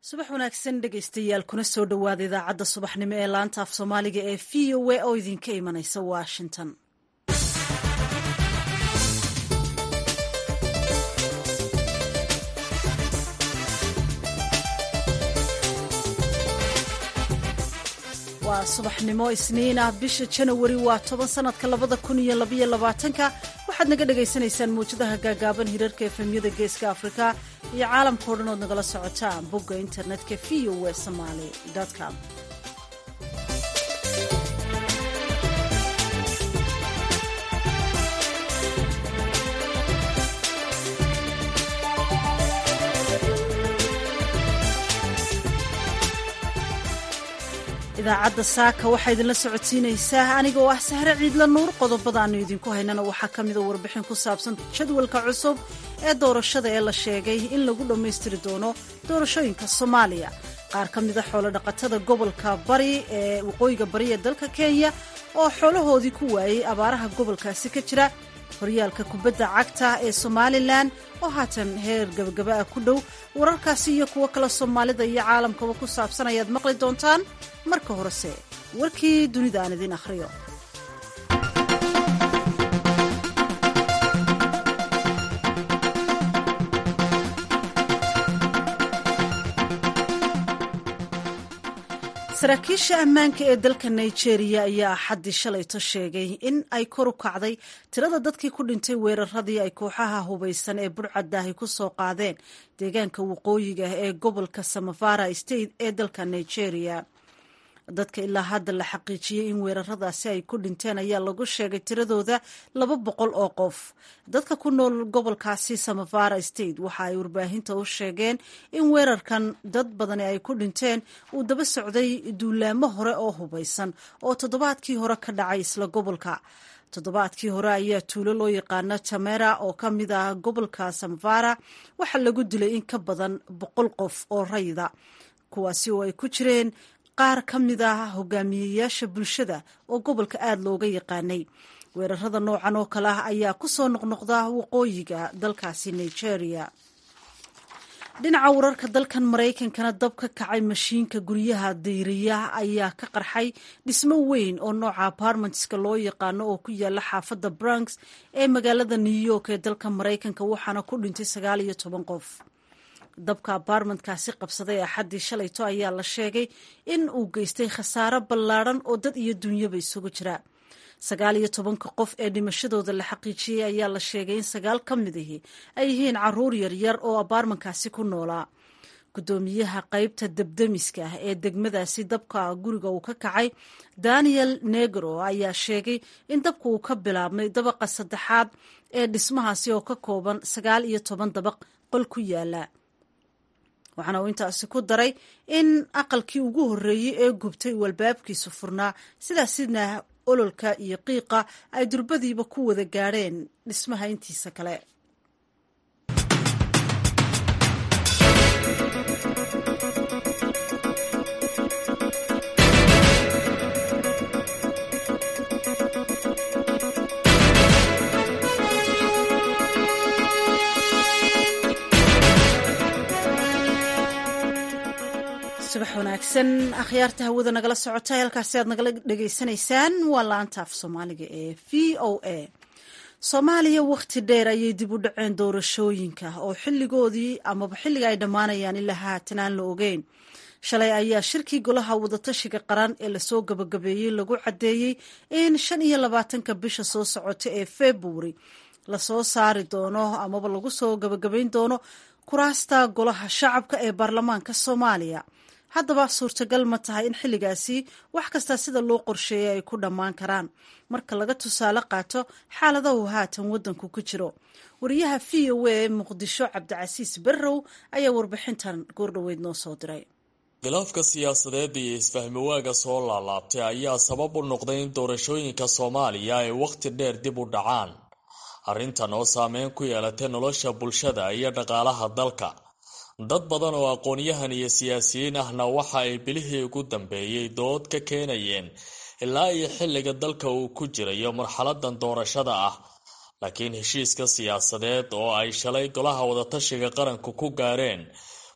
subax wanaagsan dhegaystayaal kuna soo dhowaada idaacadda subaxnimo ee laanta af soomaaliga ee v o a oo idinka imanaysa washington waa subaxnimo isniin ah bisha janawari waa toban sanadka labada kun iyo labaiyo labaatanka waxaad naga dhagaysanaysaan mawjadaha gaagaaban hirarka efemyada geeska afrika iyo caalamkao dhan ood nagala socotaan bogga internetka v o w somaly com idaacadda saaka waxaa idinla socodsiinaysaa anigoo ah sahre ciidla nuur qodobada aanu idinku haynana waxaa ka mida warbixin ku saabsan jadwalka cusub ee doorashada ee la sheegay in lagu dhammaystiri doono doorashooyinka soomaaliya qaar ka mida xoolodhaqatada gobolka bari ee waqooyiga bari ee dalka kenya oo xoolahoodii ku waayey abaaraha gobolkaasi ka jira horyaalka kubadda cagta ee somalilan oo haatan heer gabagaba ah ku dhow wararkaasi iyo kuwo kale soomaalida iyo caalamkaba ku saabsan ayaad maqli doontaan marka horese warkii dunida aan idiin akhriyo saraakiisha ammaanka ee dalka nigeria ayaa axaddii shalayto sheegay in ay kor u kacday tirada dadkii ku dhintay weeraradii ay kooxaha hubaysan ee burcadaahi ku soo qaadeen deegaanka waqooyiga ee gobolka samafara state ee dalka nigeria dadka ilaa hadda la xaqiijiyey in weeraradaasi ay ku dhinteen ayaa lagu sheegay tiradooda laba boqol oo qof dadka ku nool gobolkaasi samafara state waxa ay warbaahinta u sheegeen in weerarkan dad badani ay ku dhinteen uu daba socday duulaamo hore oo hubaysan oo toddobaadkii hore ka dhacay isla gobolka toddobaadkii hore ayaa tuulo loo yaqaano tamera oo ka mid ah gobolka samafara waxaa lagu dilay in ka badan boqol qof oo rayda kuwaasi oo ay ku jireen qaar ka mid ah hogaamiyeyaasha bulshada oo gobolka aada looga yaqaanay weerarada noocan oo kale ah ayaa ku soo noqnoqda waqooyiga dalkaasi nigeria dhinaca wararka dalkan maraykankana dab ka kacay mashiinka guryaha dayriya ayaa ka qarxay dhismo weyn oo nooca apartmentska loo yaqaano oo ku yaala xaafadda bronx ee magaalada new york ee dalka maraykanka waxaana ku dhintay sagaal iyo toban qof dabka abartmentkaasi qabsaday axaddii shalayto ayaa la sheegay in uu geystay khasaaro ballaadhan oo dad iyo dunyaba isugu jira sagaal iyo tobanka qof ee dhimashadooda la xaqiijiyey ayaa la sheegay in sagaal ka mid ahi ay yihiin caruur yaryar oo abaarmankaasi ku noolaa guddoomiyaha qeybta debdemiska ee degmadaasi dabka guriga uu ka kacay daniel negro ayaa sheegay in dabka uu ka bilaabmay dabaqa saddexaad ee dhismahaasi oo ka kooban sagaal iyo toban dabaq qol ku yaala waxaana uu intaasi ku daray in aqalkii ugu horreeyey ee gubtay uu albaabkiisu furnaa sidaasina ololka iyo qiiqa ay durbadiiba ku wada gaadheen dhismaha intiisa kale subax wanaagsan akhyaarta hawada nagala socota halkaasi aad nagala dhegaysanaysaan waa laanta af soomaaliga ee v o a soomaaliya wakhti dheer ayay dib u dhaceen doorashooyinka oo xilligoodii amaba xilliga ay dhammaanayaan ilaa haatan aan la ogeyn shalay ayaa shirkii golaha wadatashiga qaran ee lasoo gabagabeeyey lagu caddeeyey in shan iyo labaatanka bisha soo socota ee februari lasoo saari doono amaba lagu soo gabagabayn doono kuraasta golaha shacabka ee baarlamaanka soomaaliya haddaba suurtagal ma tahay in xilligaasi wax kasta sida loo qorsheeyay ay ku dhammaan karaan marka laga tusaale qaato xaaladahu haatan waddanku ku jiro wariyaha v o a ee muqdisho cabdicasiis berrow ayaa warbixintan goordhoweyd noo soo diray khilaafka siyaasadeed iyo isfahmiwaaga soo laalaabtay ayaa sabab u noqday in doorashooyinka soomaaliya ay wakhti dheer dib u dhacaan arrintan oo saameyn ku yeelatay nolosha bulshada iyo dhaqaalaha dalka dad badan oo aqoon-yahan iyo siyaasiyiin ahna waxa ay bilihii ugu dambeeyey dood ka keenayeen ilaa iyo xilliga dalka uu ku jirayo marxaladan doorashada ah laakiin heshiiska siyaasadeed oo ay shalay golaha wadatashiga qaranku ku gaareen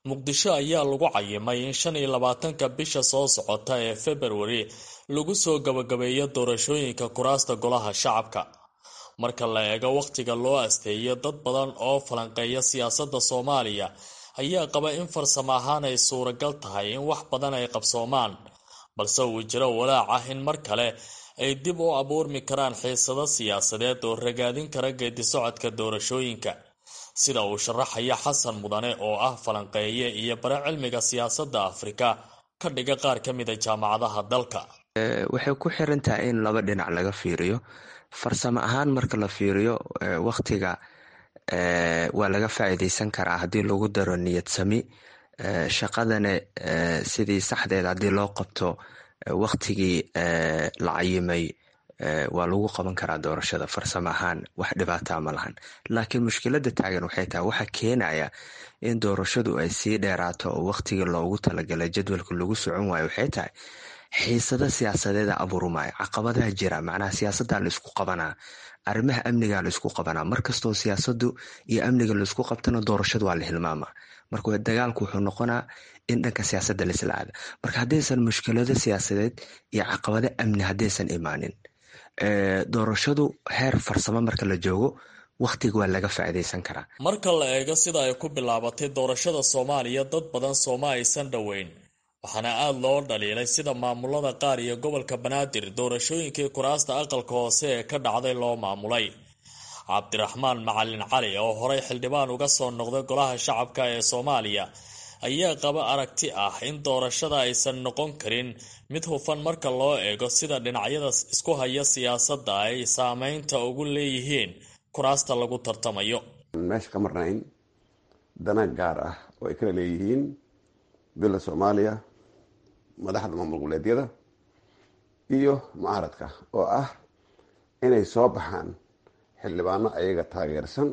muqdisho ayaa lagu cayimay in shan iyo labaatanka bisha soo socota ee februari lagu soo gabagabeeyo doorashooyinka kuraasta golaha shacabka marka la eego wakhtiga loo asteeyo dad badan oo falanqeeya siyaasadda soomaaliya ayaa qaba in farsamo ahaan ay suuragal tahay in wax badan ay qabsoomaan balse uu jiro walaac ah in mar kale ay dib u abuurmi karaan xiisado siyaasadeed oo ragaadin kara geedisocodka doorashooyinka sida uu sharaxaya xasan mudane oo ah falanqeeye iyo bare cilmiga siyaasadda afrika ka dhiga qaar ka mida jaamacadaha dalka waxay ku xiran tahay in laba dhinac laga fiiriyo farsamo ahaan marka la fiiriyo wakhtiga waa laga faa'iideysan karaa haddii lagu daro niyad sami shaqadana sidii saxdeed haddii loo qabto wakhtigii la cayimay waa lagu qaban karaa doorashada farsamo ahaan wax dhibaataa ma lahan laakiin mushkilada taagan waxay tahay waxa keenaya in doorashadu ay sii dheeraato oo wakhtigii loogu talagalay jadwalka lagu socon waayo waxay tahay xiisado siyaasadeeda abuurmaayo caqabadaha jira macnaha siyaasadda laisku qabanaa arrimaha amniga laisku qabanaa markastoo siyaasadu iyo amniga laisku qabtana doorashadu waa la hilmaamaa marka dagaalku wuxuu noqonaa in dhanka siyaasadda laisla aada marka haddaysan mushkilado siyaasadeed iyo caqabado amni haddaysan imaanin doorashadu heer farsamo marka la joogo wakhtiga waa laga faa'iideysan karaa marka la eego sida ay ku bilaabatay doorashada soomaaliya dad badan sooma aysan dhoweyn waxaana aada loo dhaliilay sida maamulada qaar iyo gobolka banaadir doorashooyinkii kuraasta aqalka hoose ee ka dhacday loo maamulay cabdiraxmaan macalin cali oo horey xildhibaan uga soo noqday golaha shacabka ee soomaaliya ayaa qaba aragti ah in doorashada aysan noqon karin mid hufan marka loo eego sida dhinacyada isku haya siyaasadda ay saameynta ugu leeyihiin kuraasta lagu tartamayo meesha ka marnayn dana gaar ah oo ay kala leeyihiin bila soomaaliya madaxda maamul goboleedyada iyo mucaaradka oo ah inay soo baxaan xildhibaano ayaga taageersan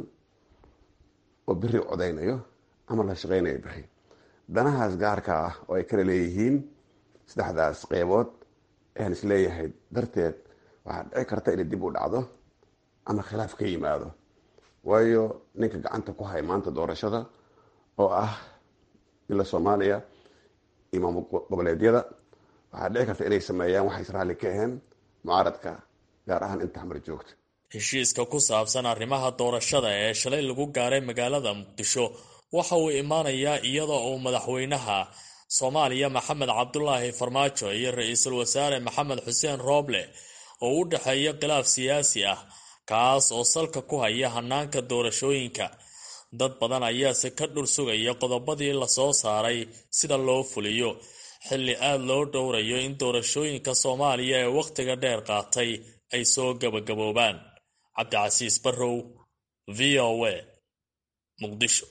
oo beri codeynayo ama la shaqeynayo beri danahaas gaarka ah oo ay kala leeyihiin saddexdaas qeybood ayaan isleeyahay darteed waxaa dhici karta inay dib u dhacdo ama khilaaf ka yimaado waayo ninka gacanta ku haya maanta doorashada oo ah bila soomaaliya iyo maamul goboleedyada waxaa dhici karta inay sameeyaan waxay israali ka aheen mucaaradka gaar ahaan inta xamar joogta heshiiska ku saabsan arrimaha doorashada ee shalay lagu gaaray magaalada muqdisho waxa uu imaanayaa iyadoo uu madaxweynaha soomaaliya maxamed cabdulaahi farmaajo iyo ra-iisul wasaare maxamed xuseen rooble oo u dhexeeya khilaaf siyaasi ah kaas oo salka ku haya hanaanka doorashooyinka dad badan ayaase ka dhur sugaya qodobadii lasoo saaray sida loo fuliyo xilli aada loo dhowrayo in doorashooyinka soomaaliya ee wakhtiga dheer qaatay ay soo gabagaboobaan cabdicasiis barrow v o a muqdisho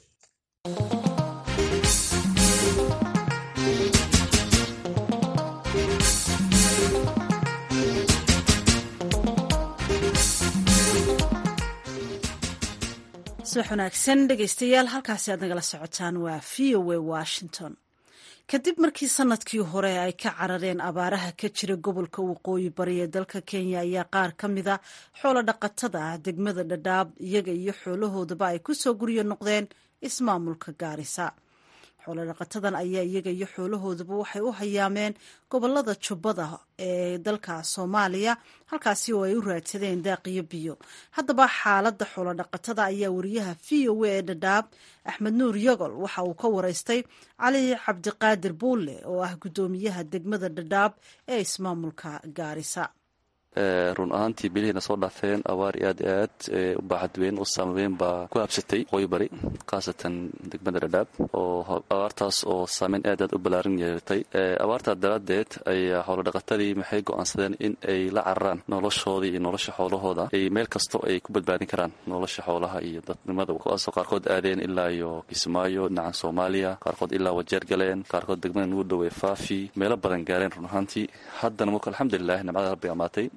subax wanaagsan dhegaystayaal halkaasi aad nagala socotaan waa v o a washington kadib markii sanadkii hore ay ka carareen abaaraha ka jira gobolka waqooyi bari ee dalka kenya ayaa qaar ka mida xoolo dhaqatada ah degmada dhadhaab iyaga iyo xoolahoodaba ay kusoo guryo noqdeen ismaamulka gaarisa xoolo dhaqatadan ayaa iyaga iyo xoolahoodaba waxay u hayaameen gobolada jubbada ee dalka soomaaliya halkaasi oo ay u raadsadeen daaqiyo biyo haddaba xaaladda xoolo dhaqatada ayaa wariyaha v o a ee dhadhaab axmed nuur yagol waxa uu ka wareystay cali cabdiqaadir buulle oo ah guddoomiyaha degmada dhadhaab ee ismaamulka gaarisa run ahaantii bilihiina soo dhaafeen abaar aad i aad u baaxad weyn u saameyn baa ku habsatay waqooyi bari khaasatan degmada dhadhaab oo abaartaas oo saameyn aad aad u ballaaran yeelatay abaartaa daraaddeed ayaa xoolodhaqatadii maxay go'aansadeen in ay la cararaan noloshoodii iyo nolosha xoolahooda ay meel kasto ay ku badbaadin karaan nolosha xoolaha iyo dadnimada kuwaasoo qaarkood aadeen ilaa iyo kismaayo dhinacan soomaaliya qaarkood ilaa wajeer galeen qaarkood degmada nugu dhowey faafi meelo badan gaareen run ahaantii haddana marka alxamdulilah nimcada rabbi amaatay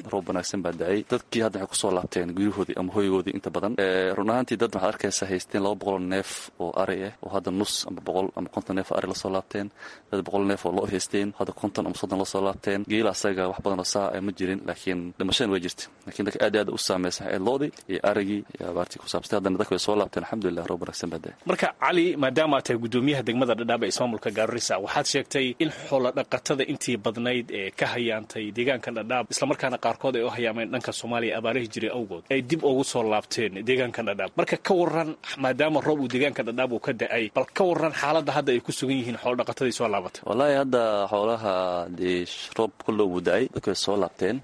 roob wanaagsan baa da-ay dadkii hadda waxay kusoo laabteen guryahoodii ama hoygoodii inta badan run ahaantii dad waxaad arkaysa haysteen laba boqol neef oo ari ah oo hadda nus ama boqol ama konton neef oo ari lasoo laabteen dad boqol neef oo loo haysteen hadda konton ama soddon lasoo laabteen geela asaga wax badan oo saa ma jirin laakiin dhimashadan way jirta lakiin dadka aad aad u saameysa ee loodii iyo arigii iyo abaartii ku saabsatay haddana dadka way soo laabteen alxamdulilah roob wanaagsan baa da-ay marka cali maadaama aad tahay guddoomiyaha degmada dhadhaab ee ismaamulka gaarisa waxaad sheegtay in xoola dhaqatada intii badnayd ee ka hayaantay deegaanka dhadhaab islamarkaana qaarkood ay u hayaameen dhanka soomaaliya abaarahi jiray awgood ay dib ugu soo laabteen deegaanka dhadhaab marka ka waran maadaama roob uu deegaanka dhadhaab uu ka da-ay bal ka waran xaaladda hadda ay ku sugan yihiin xoola dhaqatadii soo laabatay wallaahi hadda xoolaha dee roob kullow buu da-ay dadka way soo laabteen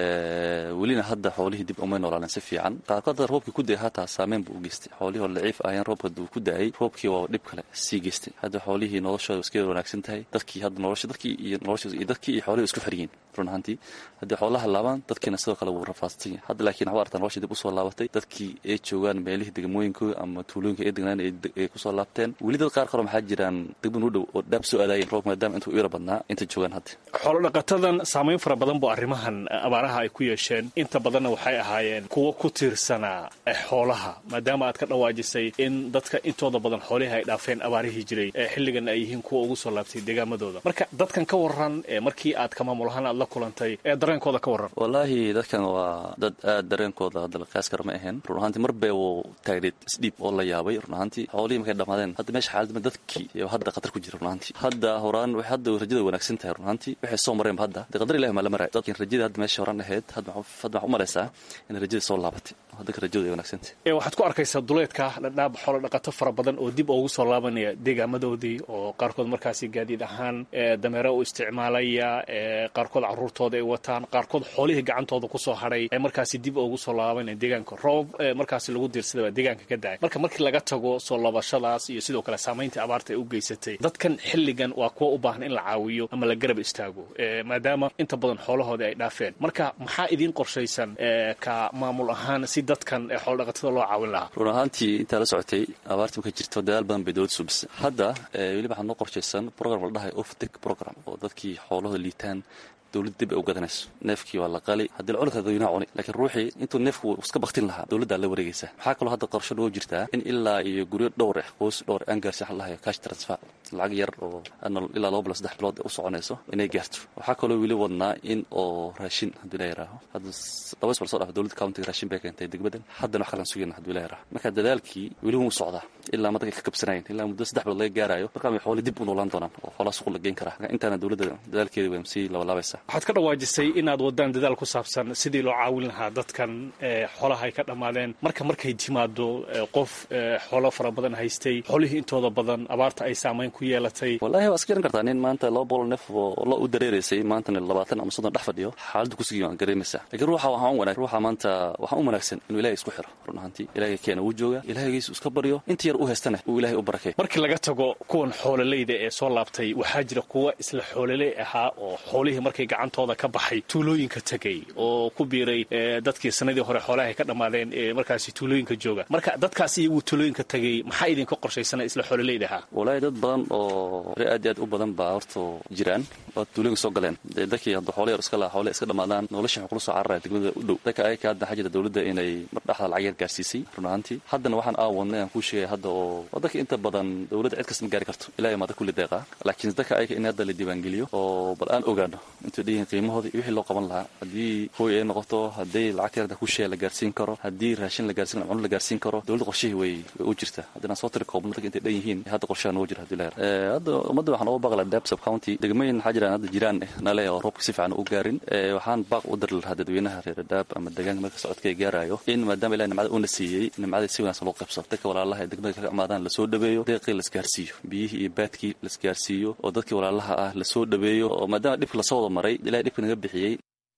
welina hadda xoolihii dib umay noolaaleen si fiican qaarkood hadda roobkii ku da-ay hataa saameyn buu u geystay xoolihii oo laciif ahayeen roobka uu ku da-ay roobkii waa dhib kale sii geystay hadda xoolihii noloshooda iska wanaagsan tahay dadkii hadda nolosha dadkii iyo nolosha iyo dadkii iyo xoolihii isku xiryiin run ahaantii haddii xoolaha laabaan dadkiina sidoo kale wuu rafaadsan yahay hadda laakiin waxaa artaa nolosha dib usoo laabatay dadkii ay joogaan meelihii degmooyinka ama tuulooyinka ay degnaan ay kusoo laabteen weli dad qaar kaloo maxaa jiraan degman u dhow oo dhaab soo aadaayeen roob maadaama intuu u yara badnaa inta joogaan hadda xoolo dhaqatadan saamayn fara badan buu arrimahan abaaraha ay ku yeesheen inta badanna waxay ahaayeen kuwo ku tiirsanaa xoolaha maadaama aad ka dhawaajisay in dadka intooda badan xoolihii ay dhaafeen abaarihii jiray xilligan ay yihiin kuwa ugu soo laabtay deegaamadooda marka dadkan ka waran markii aad ka maamul ahaan aad la kulantay ee dareenkooda ka waran wallaahi dadkan waa dad aad dareenkooda hadda la qiyaas kara ma ahayn run ahaantii mar bee wuu taagneed isdhiib oo la yaabay run ahaantii xoolihii markay dhammaadeen hadda meesha xaaladma dadkii hadda khatar ku jira run ahaantii hadda horaan waxay hadda rajada wanaagsan tahay run ahaantii waxay soo mareenba hadda dee qadar ilahi maa la maraya dadkin rajada hadda meesha horaan ahayd hadda waxaa u malaysaa in rajada soo laabatay hadda ka rajadu ay wanaagsantahay waxaad ku arkaysaa duleedka dhadhaab xoolo dhaqato fara badan oo dib ugu soo laabanaya deegaamadoodii oo qaarkood markaasi gaadiid ahaan dameero u isticmaalaya qaarkood caruurtooda ay wataan qaarkood xoolihii gacantooda kusoo hadhay ee markaasi dib ugu soo laabanaya deegaanka roob markaasi lagu diirsaday baa deegaanka ka dacay marka markii laga tago soo laabashadaas iyo sidoo kale saamaynta abaarta ay u geysatay dadkan xilligan waa kuwa u baahan in la caawiyo ama la garab istaago maadaama inta badan xoolahoodii ay dhaafeen marka maxaa idiin qorshaysan ka maamul ahaan si dadkan xoolodhaqatada loo caawin lahaa run ahaantii intaa la socotay abaartii markay jirto dadaal badan bay dowladda suubisay hadda weliba waxaa noo qorshaysan program la dhahay oftek program oo dadkii xoolahooda liitaan dowladda dib ay u gadanayso neefkii waa la qali haddii la cuni kara dadweynaha cuni laakiin ruuxii intuu neefku iska baktin lahaa dowladdaa la wareegaysa waxaa kaloo hadda qorsho loo jirtaa in ilaa iyo guryo dhowr ah qoys dhowr aan gaarsi waxa lahayo cash transfer lacag yar oo ilaa laba bilo saddex bilood u soconayso inay gaarto waxaa kaloo weli wadnaa in oo raashin hadduu la yaraaho hadda laba isbal soo dhafa dowladda countiga raashin bay keentay degmadan haddana wax kalaan sugayna hadduu la yaraaho marka dadaalkii weli wuu socdaa ilaa madaka ka kabsanayn ilaa muddo saddex bilood laga gaarayo markaa way xooli dib u noolaan doonaan oo xoolaha suuq la geyn karaa intaana dowladda dadaalkeeda way sii labalaabaysaa waxaad ka dhawaajisay inaad wadaan dadaal ku saabsan sidii loo caawin lahaa dadkan xoolaha ay ka dhammaadeen marka markay timaado qof xoolo fara badan haystay xoolihii intooda badan abaarta ay saamayn ku yeelatay wallahi waa iska garan kartaa nin maanta laba boqol neef oo lo u dareeraysay maantana labaatan ama soddon dhex fadhiyo xaaladda kusugi waan gareemaysaa lakiin ruuxa waxaan wanaag ruuxa maanta waxaan u wanaagsan inuu ilahay isku xiro run ahaantii ilahay keena wuu jooga ilahaygiisu iska baryo inta yar u haystana uu ilahay u barakay markii laga tago kuwan xoololeyda ee soo laabtay waxaa jira kuwa isla xoololey ahaa oo xoolihii markay gacantooda ka baxay tuulooyinka tegay oo ku biiray dadkii sanadii hore xoolaha ay ka dhammaadeen ee markaasi tuulooyinka jooga marka dadkaas iyagu tuulooyinka tegay maxaa idinka qorshaysana isla xoololeyda ahaa wallaahi dad badan oo re aad iyo aad u badan baa horta jiraan oo tuulooyinka soo galeen dee dadkii hadda xoolo yar iska laha xoole iska dhammaadaan nolosha waxay kula soo cararaya degmada u dhow dadka ayaka hadda waxaa jira dowladda inay mar dhexda lacag yar gaarsiisay run ahaantii haddana waxaan aawadnay aan kuu sheegaya hadda oo dadka inta badan dowladda cid kasta ma gaari karto ilahay maada kulli deeqaa laakiin dadka ayaka in hadda la diiwaangeliyo oo bal aan ogaano intuu dhihin qiimahooda iyo wixii loo qaban lahaa haddii hooy ay noqoto haddii lacagta yarda kushee la gaarsiin karo haddii raashin la gaarsiin cuno la gaarsiin karo dowladda qorshihii way way u jirta haddana soo tiri koobno dadka intay dhan yihiin hadda qorshaha noogu jira hadii la yar hadda ummadda waxaan uga baaqla dab sub county degmooyin waxaa jiraan hadda jiraan eh nale oo roobka si fiican u gaarin waxaan baaq u diri lahaa dadweynaha reer daab ama deegaanka marka socodka ay gaarayo in maadaama ilahi nimcada uuna siiyey nimcada si wanaagsan loo qaybsado dadka walaalaha ee degmada kaga amaadaan lasoo dhaweeyo deeqii lasgaarsiiyo biyihii iyo baadkii lasgaarsiiyo oo dadkii walaalaha ah lasoo dhaweeyo oo maadaama dhibka lasoo wada maray ilahay dhibka naga bixiyey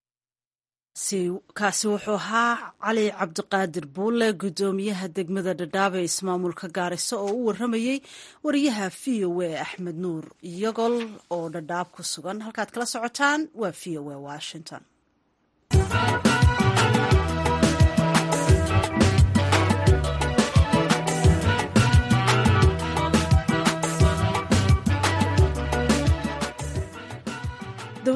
kaasi wuxuu ahaa cali cabdiqaadir buulle guddoomiyaha degmada dhadhaab ee ismaamulka gaariso oo u waramayey wariyaha v o a axmed nuur iyagol oo dhadhaab ku sugan halkaad kala socotaan waa v o a washington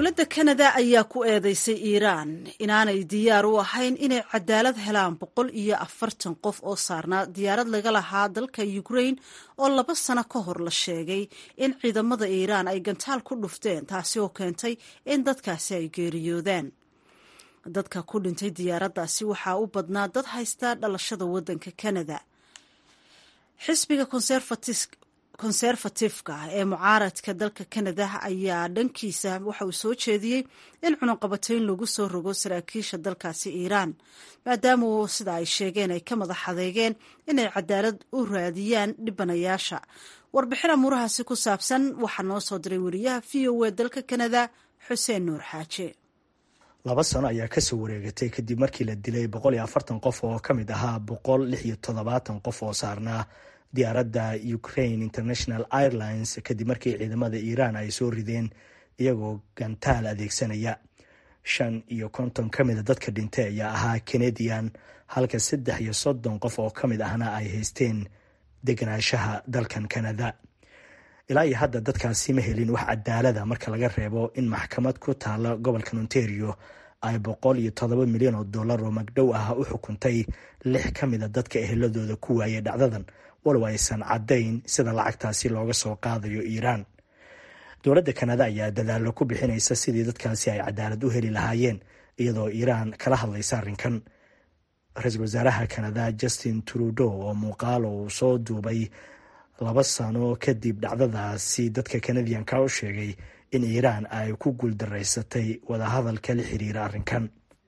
dowladda kanada ayaa ku eedeysay iiraan inaanay diyaar u ahayn inay cadaalad helaan boqol iyo afartan qof oo saarnaa diyaarad laga lahaa dalka ukrain oo laba sano ka hor la sheegay in ciidamada iiraan ay gantaal ku dhufteen taasi oo keentay in dadkaasi ay geeriyoodaan dadka ku dhintay diyaaraddaasi waxaa u badnaa dad haysta dhalashada waddanka kanada xisbiga konserfatifka ee mucaaradka dalka kanada ayaa dhankiisa waxa uu soo jeediyey in cunuqabatayn lagu soo rogo saraakiisha dalkaasi iiraan maadaama sida ay sheegeen ay ka madax adeegeen inay cadaalad u raadiyaan dhibanayaasha warbixin amuurahaasi ku saabsan waxaa noo soo diray wariyaha v o e dalka kanada xuseen nuur xaaje laba sano ayaa kasoo wareegatay kadib markii la dilay boqol iyo afartan qof oo ka mid ahaa boqol lix iyo toddobaatan qof oo saarnaa diyaaradda ukraine international airlines kadib markii ciidamada iiraan ay soo rideen iyagoo gantaal adeegsanaya shan iyo konton ka mida dadka dhintay ayaa ahaa canadian halka saddex iyo soddon qof oo ka mid ahna ay haysteen deganaanshaha dalkan canada ilaa iyo hadda dadkaasi ma helin wax cadaalada marka laga reebo in maxkamad ku taala gobolkan ontario ay boqol iyo toddoba milyan oo dollar oo magdhow ah u xukuntay lix ka mida dadka eheladooda ku waayay dhacdadan walow aysan caddayn sida lacagtaasi looga soo qaadayo iiraan dowladda kanada ayaa dadaallo ku bixinaysa sidii dadkaasi ay cadaalad u heli lahaayeen iyadoo iiraan kala hadlaysa arrinkan ra-iisul wasaaraha kanada justin trudeau oo muuqaal uu soo duubay laba sano kadib dhacdadaasi dadka kanadiyanka u sheegay in iiraan ay ku guuldaraysatay wadahadalka la xiriira arrinkan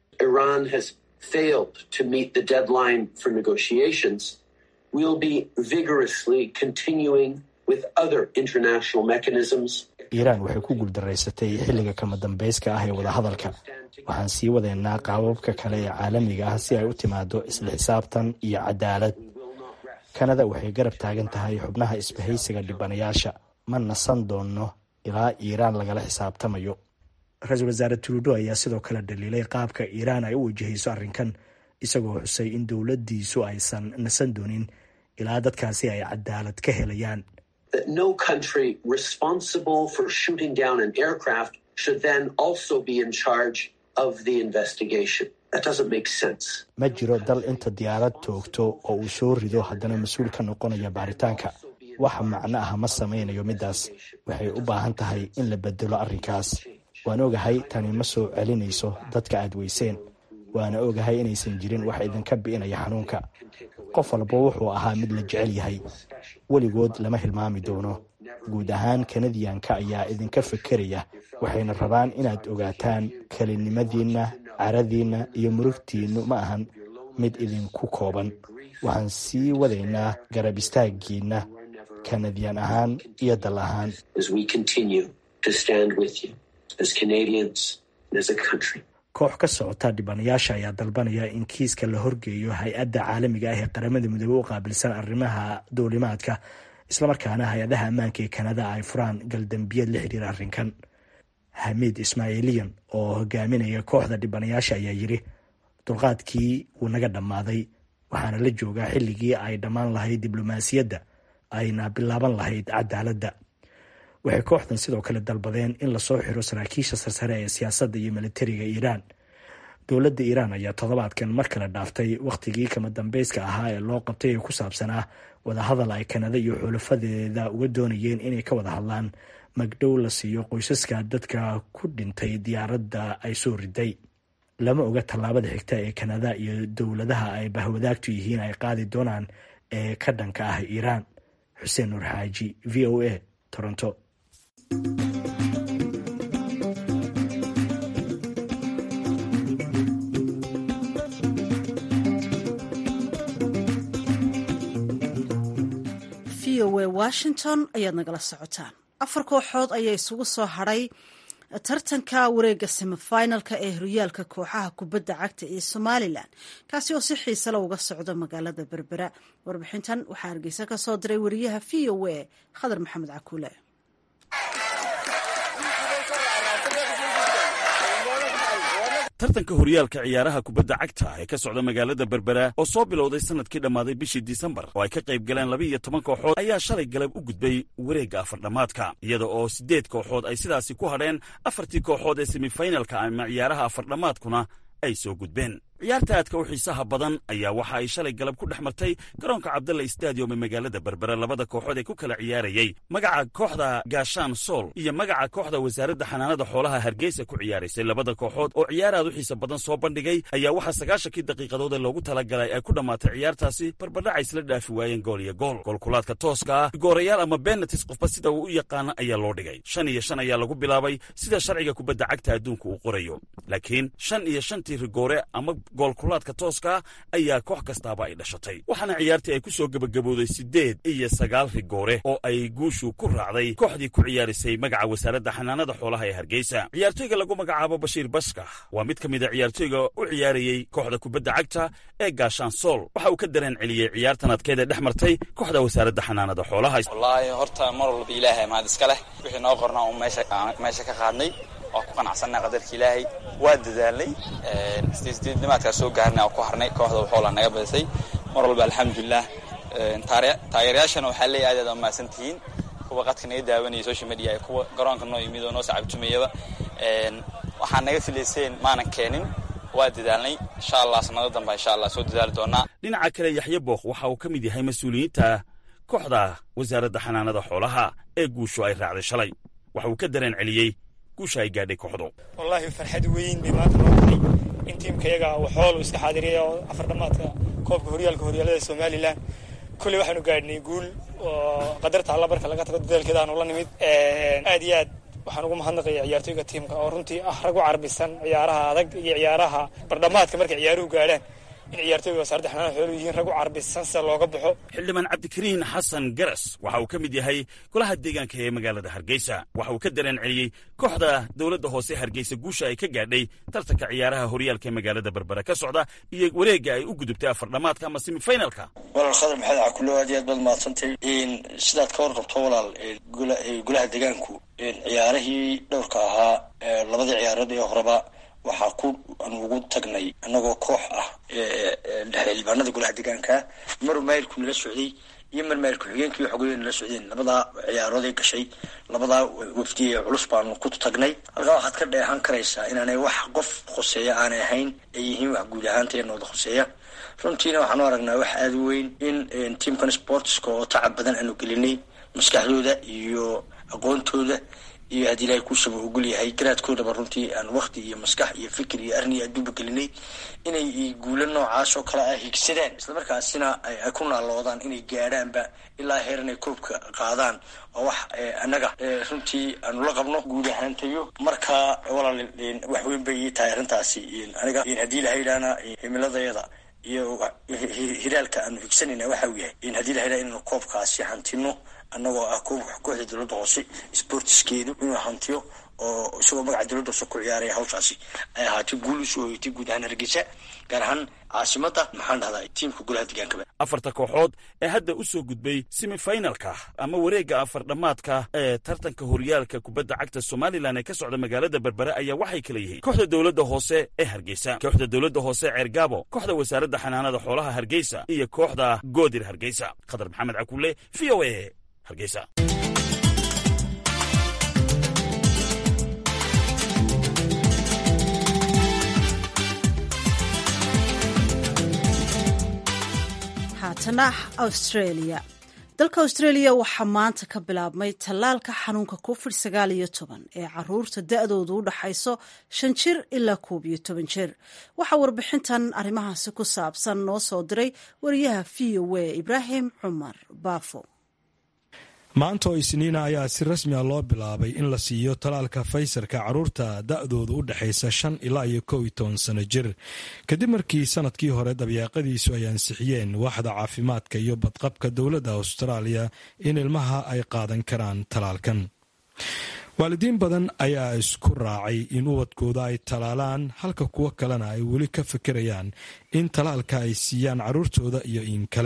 iiraan waxay ku guuldaraysatay xilliga kama dambeyska ah ee wadahadalka waxaan sii wadeynaa qaababka kale ee caalamiga ah si ay u timaado isla xisaabtan iyo cadaalad kanada waxay garab taagan tahay xubnaha isbahaysiga dhibanayaasha ma nasan doono ilaa iiraan lagala xisaabtamayo ra-iisul wasaare trudo ayaa sidoo kale dhaliilay qaabka iiraan ay u wajahayso arrinkan isagoo xusay in dowladdiisu aysan nasan doonin ilaa dadkaasi ay cadaalad ka helayaan ma jiro dal inta diyaarad toogto oo uu soo rido haddana mas-uul ka noqonaya baaritaanka wax macno ah ma samaynayo middaas waxay u baahan tahay in la bedelo arrinkaas waan ogahay tani ma soo celinayso dadka aad weyseen waana ogahay inaysan jirin wax idinka bi'inaya xanuunka qof walba wuxuu ahaa mid la jecel yahay weligood lama hilmaami doono guud ahaan kanadiyanka ayaa idinka fekeraya waxayna rabaan inaad ogaataan kelinimadiinna caradiinna iyo murugtiinnu ma ahan mid idinku kooban waxaan sii wadaynaa garab istaagiinna kanadiyan ahaan iyo dal ahaan koox ka socota dhibanayaasha ayaa dalbanaya in kiiska la horgeeyo hay-adda caalamiga ah ee qaramada midoobey u qaabilsan arrimaha duulimaadka islamarkaana hay-adaha ammaanka ee kanada ay furaan galdambiyad la xiriira arrinkan xamiid ismaaciiliyan oo hogaaminaya kooxda dhibanayaasha ayaa yidhi dulqaadkii wuu naga dhammaaday waxaana la joogaa xilligii ay dhammaan lahayd diblomaasiyadda ayna bilaaban lahayd cadaaladda waxay kooxdan sidoo kale dalbadeen in lasoo xiro saraakiisha sarsare ee siyaasadda iyo militariga iiraan dowladda iiraan ayaa toddobaadkan mar kale dhaaftay wakhtigii kama dambeyska ahaa ee loo qabtay ee ku saabsanaa wadahadal ay kanada iyo xulafadeeda uga doonayeen inay ka wada hadlaan magdhow la siiyo qoysaska dadka ku dhintay diyaaradda ay soo riday lama oga tallaabada xigta ee kanada iyo dowladaha ay bahwadaagtu yihiin ay qaadi doonaan ee ka dhanka ah iiraan xuseen nuur xaaji v o a toronto v o a washington ayaad nagala socotaan afar kooxood ayaa isugu soo hadhay tartanka wareega semifinalka ee horyaalka kooxaha kubadda cagta ee somalilan kaasi oo si xiisala uga socda magaalada berbera warbixintan waxaa hargeysa ka soo diray wariyaha v o a khadar maxamed cakuule tartanka horyaalka ciyaaraha kubadda cagta ee ka socda magaalada berbera oo soo bilowday sanadkii dhammaaday bishii disembar oo ay ka qayb galeen laba iyo toban kooxood ayaa shalay galab u gudbay wareegga afardhammaadka iyada oo siddeed kooxood ay sidaasi ku hadheen afartii kooxood ee semifinalka ama ciyaaraha afardhammaadkuna ay soo gudbeen ciyaarta aadka u xiisaha badan ayaa waxa ay shalay galab ku dhex martay garoonka cabdalla stadium ee magaalada berbera labada kooxood ee ku kala ciyaarayey magaca kooxda gaashaan sool iyo magaca kooxda wasaaradda xanaanada xoolaha hargeysa ku ciyaaraysay labada kooxood oo ciyaar aad u xiisa badan soo bandhigay ayaa waxaa sagaashankii daqiiqadood ee loogu talagalay ay ku dhammaatay ciyaartaasi barbadhaca isla dhaafi waayeen gool iyo gool goolkulaadka tooska ah goorayaal ama benatis qofba sida uu u yaqaana ayaa loo dhigay shan iyo shan ayaa lagu bilaabay sida sharciga kubadda cagta adduunka uu qorayo laakiin shan iyo shantii rigoore ama goolkulaadka tooska ayaa koox kastaaba ay dhashatay waxaana ciyaartii ay ku soo gebagabooday siddeed iyo sagaal rigoore oo ay guushu ku raacday kooxdii ku ciyaaraysay magaca wasaaradda xanaanada xoolaha ee hargeysa ciyaartoyga lagu magacaabo bashiir baska waa mid ka mid a ciyaartoyga u ciyaarayey kooxda kubadda cagta ee gaashaan sool waxa uu ka dareen celiyey ciyaartan adkeed ee dhex martay kooxda wasaaradda xanaanada xoolaha wallaahi horta mar walba ilaahay mahad iska leh wixii noo qorna un meesha ka qaadnay waa ku qanacsannaha qadarka ilaahay waa dadaalnay sideednimaadkaa soo gaarnay oo ku harnay kooxda waxoola naga badisay mar walba alxamdulilah taageerayaashana waxaa leeya aad aad umahadsan tihiin kuwa qadka naga daawanaya social media ee kuwa garoonka noo yimid oo noo sacabtumayaba waxaa naga filayseen maanan keenin waa dadaalnay insha allah sanado damba insha allah soo dadaali doonaa dhinaca kale yaxye bookh waxa uu ka mid yahay mas-uuliyiinta kooxda wasaaradda xanaanada xoolaha ee guushu ay raacday shalay waxa uu ka dareen celiyey guusha ay gaadhay kooxdu wallaahi farxad weyn bay maanta noo tahay in tiimkayaga waxoolu iska xaadiriyay oo afardhammaadka koobka horyaalka horyaalada somalilan kolley waxaanu gaadhnay guul oo qadarta alla marka laga tago dadaalkeeda aanu la nimid aad iyo aad waxaan ugu mahadnaqaya ciyaartoyga tiimka oo runtii ah rag u carbisan ciyaaraha adag iyo ciyaaraha bardhamaadka markay ciyaaruhu gaadhaan in ciyaartoyga wasaaradda xanaana xoolu yihiin rag u carbisan sida looga baxo xildhibaan cabdikariin xasan garas waxa uu ka mid yahay golaha deegaanka ee magaalada hargeysa waxa uu ka dareen celiyey kooxda dowladda hoose hargeysa guusha ay ka gaadhay tartanka ciyaaraha horyaalka ee magaalada berbera ka socda iyo wareegga ay u gudubtay afardhamaadka ama semifinalka walaal khadar maxamed cakulo aad iyo aad baad mahadsantay sidaad ka warqabto walaal golaha deegaanku ciyaarihii dhowrka ahaa labadii ciyaarood ee horeba waxaa ku aan ugu tagnay annagoo koox ah xildhibaanada golaha deegaanka maru maayilku nala socday iyo mar maayilku xigeenkii xogoya nala socdeen labadaa ciyaaroodee gashay labadaa wafdiye culus baanu ku tagnay halkaa waxaad ka dheehan karaysaa inaanay wax qof khoseeya aanay ahayn ay yihiin wax guud ahaanteenooda khoseeya runtiina waxaanu aragnaa wax aada u weyn in tiamkan sportska oo tacab badan aanu gelinay maskaxdooda iyo aqoontooda iyo haddii ilaahay kuusaba ogol yahay garaadkoodaba runtii aan wakti iyo maskax iyo fikir iyo arni adduuba gelinay inay guulo noocaas oo kale ah higsadaan islamarkaasina ay ku naaloodaan inay gaadhaanba ilaa heer inay koobka qaadaan oo wax annaga runtii aanu la qabno guud ahaantayo marka walaal wax weyn bay ii tahay arrintaasi aniga haddii lahayidhaana himiladayada iyo hiraalka aanu higsanayna waxa uu yahay in haddii lahayidhana inaynu koobkaasi hantino annagoo ah kooxda dowladda hoose sportskeedu inuu hantiyo oo isagoo magaca dowladda hoose ku ciyaaraya hawshaasi ay ahaatay guul usoo hoytay guud ahaan hargeysa gaar ahaan caasimada maxaan dhahdaa tiimka golaha deegaankaba afarta kooxood ee hadda u soo gudbay semifinalka ama wareegga afardhammaadka ee tartanka horyaalka kubadda cagta somalilan ee ka socda magaalada berbere ayaa waxay kala yihiin kooxda dowladda hoose ee hargeysa kooxda dowladda hoose ceergaabo kooxda wasaaradda xanaanada xoolaha hargeysa iyo kooxda goodir hargeysa khadar maxamed cakulle v o a hargeysa haatana australia dalka australia waxaa maanta ka bilaabmay tallaalka xanuunka covid sagaal iyo toban ee caruurta da-doodu u dhaxayso shan jir ilaa koob iyo toban jir waxaa warbixintan arrimahaasi ku saabsan noo soo diray wariyaha v o a ibraahim cumar baafo maanta oo isniina ayaa si rasmi a loo bilaabay in la siiyo talaalka faysarka caruurta da-doodu u dhexaysa shan ilaa iyo kow iyo toban sano jir kadib markii sanadkii hore dabyaaqadiisu ay ansixiyeen waaxda caafimaadka iyo badqabka dowladda austraaliya in ilmaha ay qaadan karaan talaalkan waalidiin badan ayaa isku raacay in ubadkooda ay talaalaan halka kuwo kalena ay weli ka fikirayaan in talaalka ay siiyaan caruurtooda iyo in kale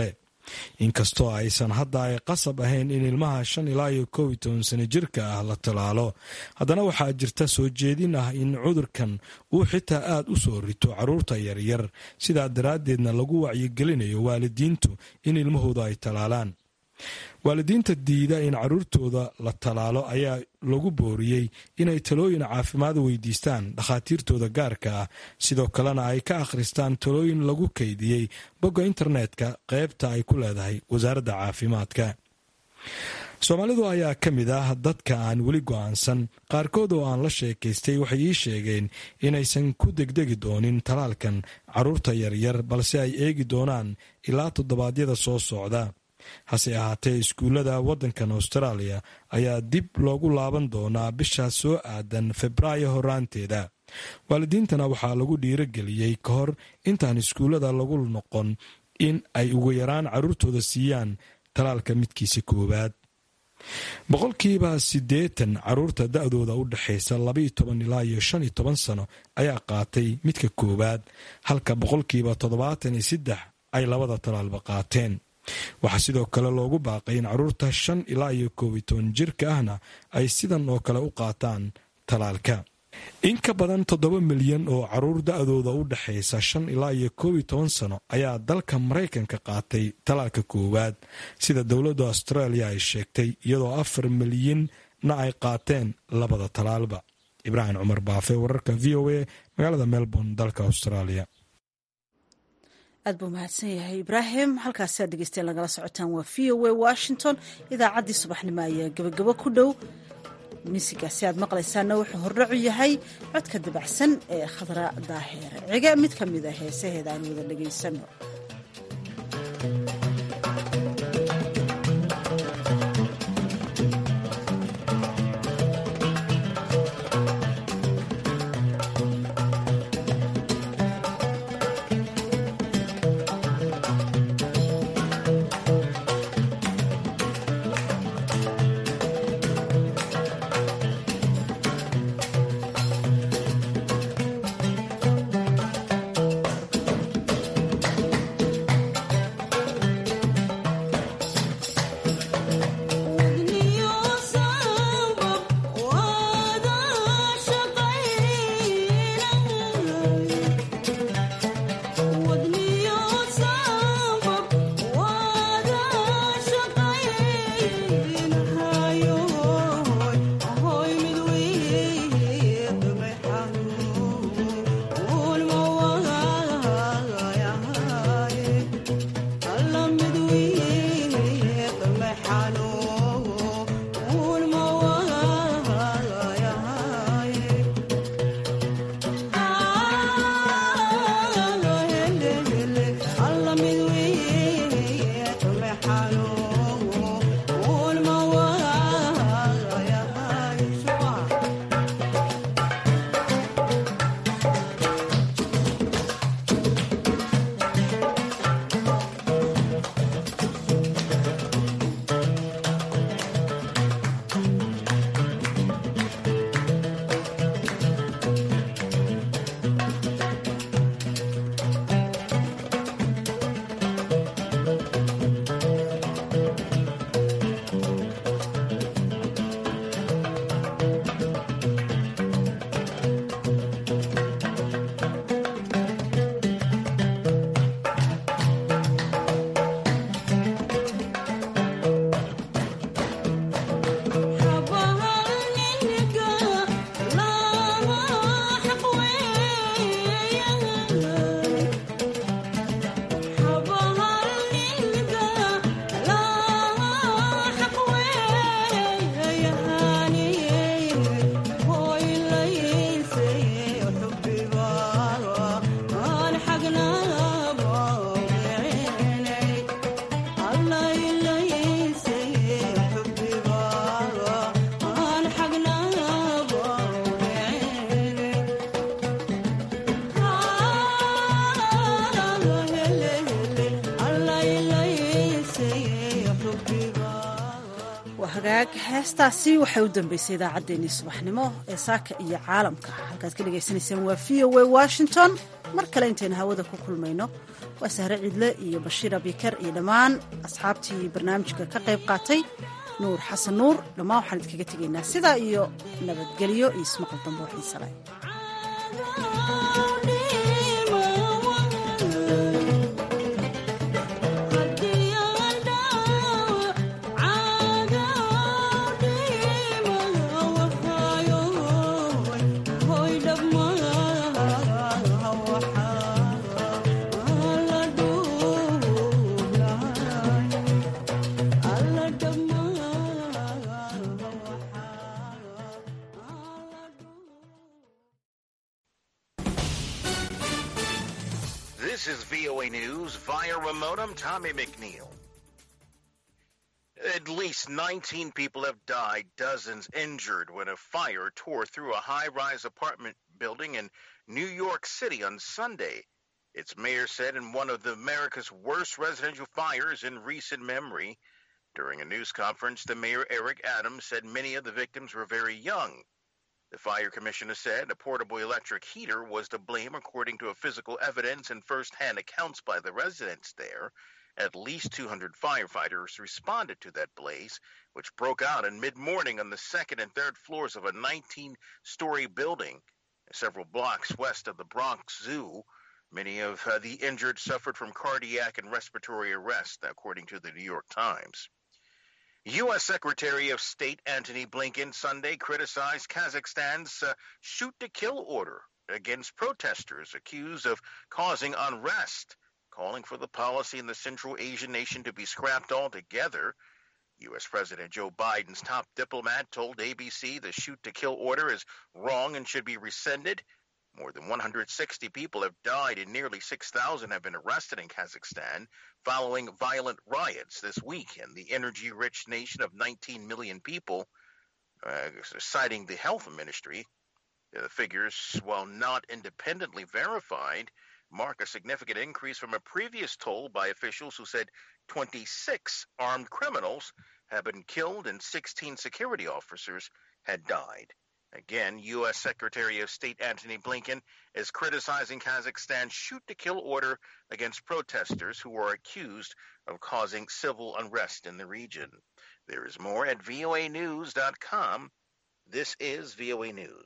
inkastoo aysan hadda ay qasab ahayn in ilmaha shan ilaa iyo kow iyo toban sano jirka ah la tallaalo haddana waxaa jirta soo jeedin ah in cudurkan uu xitaa aad u soo rito caruurta yaryar sidaa daraaddeedna lagu wacyigelinayo waalidiintu in ilmahooda ay tallaalaan waalidiinta diida in caruurtooda la tallaalo ayaa lagu booriyey inay talooyin caafimaad weydiistaan dhakhaatiirtooda gaarka ah sidoo kalena ay ka akhristaan talooyin lagu kaydiyey bogga internetka qaybta ay ku leedahay wasaaradda caafimaadka soomaalidu ayaa ka mid ah dadka aan weli go'aansan qaarkood oo aan la sheekaystay waxay ii sheegeen inaysan ku degdegi doonin talaalkan caruurta yaryar balse ay eegi doonaan ilaa toddobaadyada soo socda hase ahaatee iskuullada waddankan austraaliya ayaa dib loogu laaban doonaa bishaas soo aadan febraayo horaanteeda waalidiintana waxaa lagu dhiirageliyey ka hor intaan iskuullada lagu noqon in ay ugu yaraan caruurtooda siiyaan talaalka midkiisa koowaad boqolkiiba siddeetan caruurta da-dooda u dhexaysa labaiyo toban ilaa iyo shan iyo toban sano ayaa qaatay midka koowaad halka boqolkiiba toddobaatan iyo saddex ay labada talaalba qaateen waxaa sidoo kale loogu baaqay in caruurta shan ilaa iyo koob iyo toban jirka ahna ay sidan oo kale u qaataan talaalka in ka badan toddoba milyan oo caruur da-dooda u dhexaysa shan ilaa iyo koob iyo toban sano ayaa dalka maraykanka qaatay talaalka koowaad sida dowladda austraaliya ay sheegtay iyadoo afar milyanna ay qaateen labada talaalba ibraahim cumar baafe wararka v o a magaalada melbourne dalka australia aad buu mahadsan yahay ibraahim halkaasi aad dhegeysteen lagala socotaan waa v o a washington idaacaddii subaxnimo ayaa gebagabo ku dhow miisigaasi aad maqlaysaana wuxuu hordhacu yahay codka dabacsan ee khadra daaheer cige mid ka mid a heesaheeda aan wada dhegaysano hagaag heestaasi waxay u dambeysay idaacaddeenii subaxnimo ee saaka iyo caalamka halkaad ka dhagaysanayseen waa v o a washington mar kale intaynu hawada ku kulmayno waa sahre cidle iyo bashiir abikar iyo dhammaan asxaabtii barnaamijka ka qayb qaatay nuur xasan nuur dhammaan waxaan idinkaga tegaynaa sidaa iyo nabadgelyo iyo ismaqal dambe oo xiisale This is VOA News via remote. I'm Tommy McNeil. At least 19 people have died, dozens injured when a fire tore through a high rise apartment building in New York City on Sunday. Its mayor said in one of the America's worst residential fires in recent memory. During a news conference, the mayor Eric Adams said many of the victims were very young. The fire commissioner said a portable electric heater was to blame according to a physical evidence and first-hand accounts by the residents there. At least 200 firefighters responded to that blaze, which broke out in mid-morning on the second and third floors of a 19-story building several blocks west of the Bronx Zoo. Many of uh, the injured suffered from cardiac and respiratory arrest, according to the New York Times. U.S. Secretary of State Antony Blinken Sunday criticized Kazakhstan's uh, shoot to kill order against protesters accused of causing unrest, calling for the policy in the Central Asian nation to be scrapped altogether. U.S. President Joe Biden's top diplomat told ABC the shoot to kill order is wrong and should be rescinded. More than 160 people have died and nearly 6,000 have been arrested in Kazakhstan following violent riots this week in the energy rich nation of 19 million people, uh, citing the health ministry. The figures, while not independently verified, mark a significant increase from a previous toll by officials who said 26 armed criminals have been killed and 16 security officers had died. Again, U.S. Secretary of State Antony Blinken is criticizing Kazakhstan's shoot to kill order against protesters who are accused of causing civil unrest in the region. There is more at voanews.com. This is VOA News.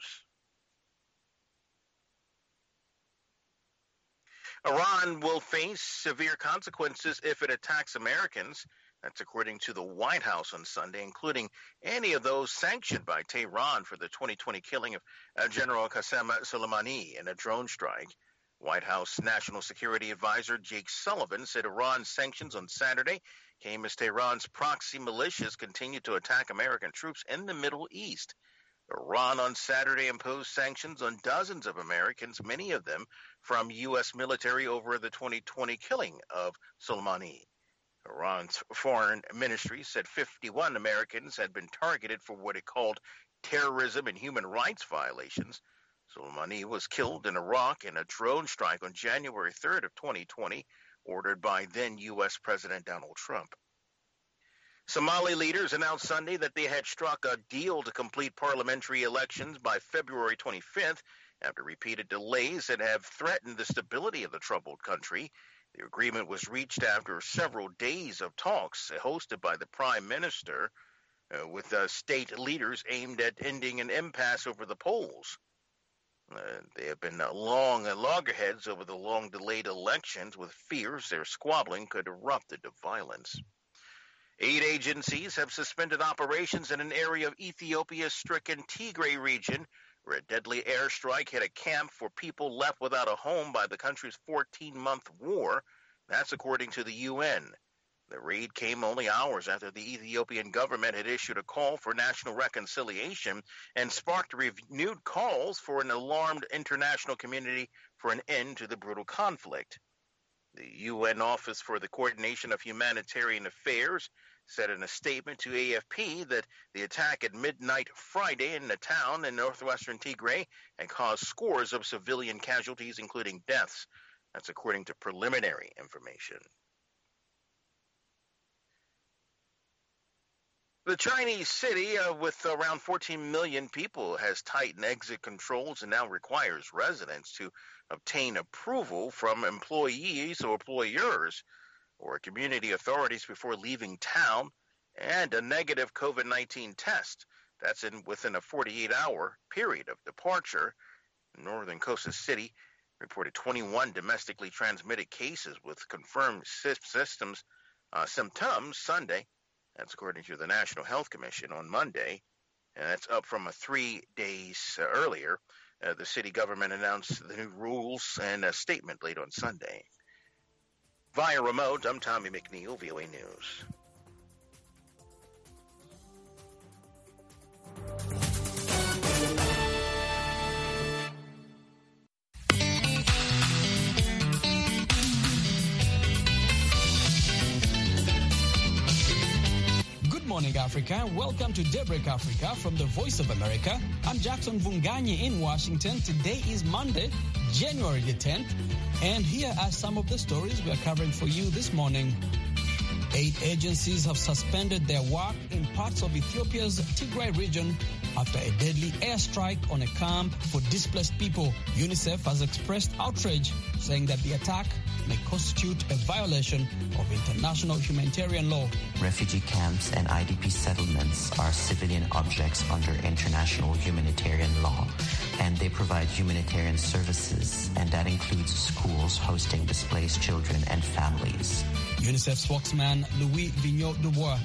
Iran will face severe consequences if it attacks Americans. That's according to the White House on Sunday, including any of those sanctioned by Tehran for the 2020 killing of uh, General Qasem Soleimani in a drone strike. White House National Security Advisor Jake Sullivan said Iran's sanctions on Saturday came as Tehran's proxy militias continued to attack American troops in the Middle East. Iran on Saturday imposed sanctions on dozens of Americans, many of them from U.S. military over the 2020 killing of Soleimani. Iran's foreign ministry said 51 Americans had been targeted for what it called terrorism and human rights violations. Soleimani was killed in Iraq in a drone strike on January 3rd of 2020, ordered by then U.S. President Donald Trump. Somali leaders announced Sunday that they had struck a deal to complete parliamentary elections by February 25th after repeated delays that have threatened the stability of the troubled country. The agreement was reached after several days of talks hosted by the prime minister uh, with uh, state leaders aimed at ending an impasse over the polls. Uh, they have been long loggerheads over the long delayed elections with fears their squabbling could erupt into violence. Aid agencies have suspended operations in an area of Ethiopia's stricken Tigray region where a deadly airstrike hit a camp for people left without a home by the country's 14 month war. That's according to the UN. The raid came only hours after the Ethiopian government had issued a call for national reconciliation and sparked renewed calls for an alarmed international community for an end to the brutal conflict. The UN Office for the Coordination of Humanitarian Affairs said in a statement to AFP that the attack at midnight Friday in a town in northwestern Tigray had caused scores of civilian casualties, including deaths. That's according to preliminary information. The Chinese city, uh, with around 14 million people, has tightened exit controls and now requires residents to obtain approval from employees or employers or community authorities before leaving town and a negative COVID 19 test. That's in within a 48 hour period of departure. Northern Costa City reported 21 domestically transmitted cases with confirmed systems uh, symptoms Sunday. That's according to the National Health Commission on Monday, and that's up from a three days uh, earlier. Uh, the city government announced the new rules in a statement late on Sunday. Via remote, I'm Tommy McNeil, VOA News. Good morning, Africa. Welcome to Daybreak Africa from the Voice of America. I'm Jackson Vunganyi in Washington. Today is Monday, January the 10th, and here are some of the stories we are covering for you this morning. Eight agencies have suspended their work in parts of Ethiopia's Tigray region after a deadly airstrike on a camp for displaced people. UNICEF has expressed outrage, saying that the attack may constitute a violation of international humanitarian law. Refugee camps and IDP settlements are civilian objects under international humanitarian law, and they provide humanitarian services, and that includes schools hosting displaced children and families. UNICEF spokesman Louis Vigneault Dubois.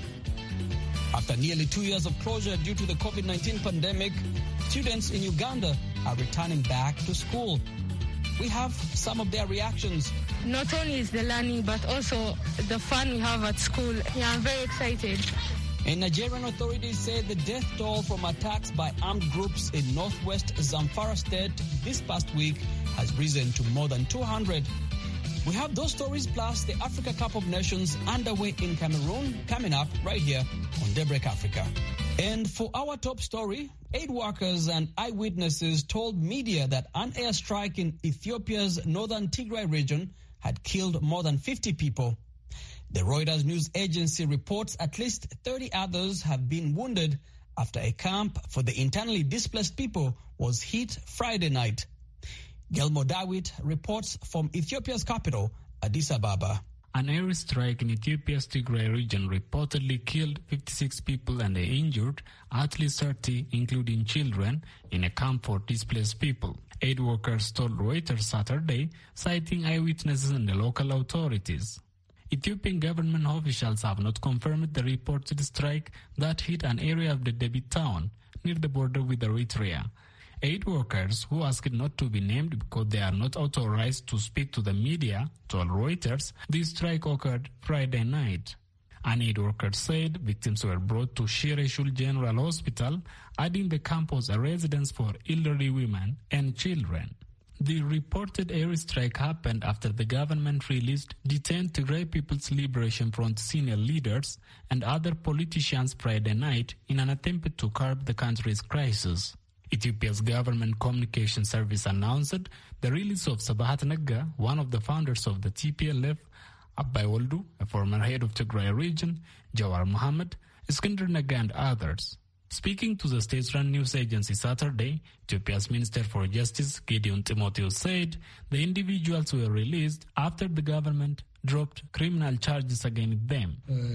After nearly two years of closure due to the COVID 19 pandemic, students in Uganda are returning back to school. We have some of their reactions. Not only is the learning, but also the fun we have at school. Yeah, I'm very excited. And Nigerian authorities say the death toll from attacks by armed groups in northwest Zamfara state this past week has risen to more than 200. We have those stories plus the Africa Cup of Nations underway in Cameroon coming up right here on Daybreak Africa. And for our top story, aid workers and eyewitnesses told media that an airstrike in Ethiopia's northern Tigray region had killed more than 50 people. The Reuters news agency reports at least 30 others have been wounded after a camp for the internally displaced people was hit Friday night. Gelmo Dawit reports from Ethiopia's capital, Addis Ababa. An airstrike in Ethiopia's Tigray region reportedly killed 56 people and they injured at least 30, including children, in a camp for displaced people. Aid workers told Reuters Saturday, citing eyewitnesses and the local authorities. Ethiopian government officials have not confirmed the reported strike that hit an area of the Debit town near the border with Eritrea. Aid workers who asked not to be named because they are not authorized to speak to the media told Reuters the strike occurred Friday night. An aid worker said victims were brought to Shireshul General Hospital, adding the camp was a residence for elderly women and children. The reported airstrike happened after the government released detained Tigray People's Liberation Front senior leaders and other politicians Friday night in an attempt to curb the country's crisis. Ethiopia's government communication service announced the release of Sabahat Nagga, one of the founders of the TPLF, Abai Waldu, a former head of Tigray region, Jawar Mohammed, Iskander Nagga, and others. Speaking to the state-run news agency Saturday, Ethiopia's Minister for Justice Gideon Timotheus said the individuals were released after the government dropped criminal charges against them.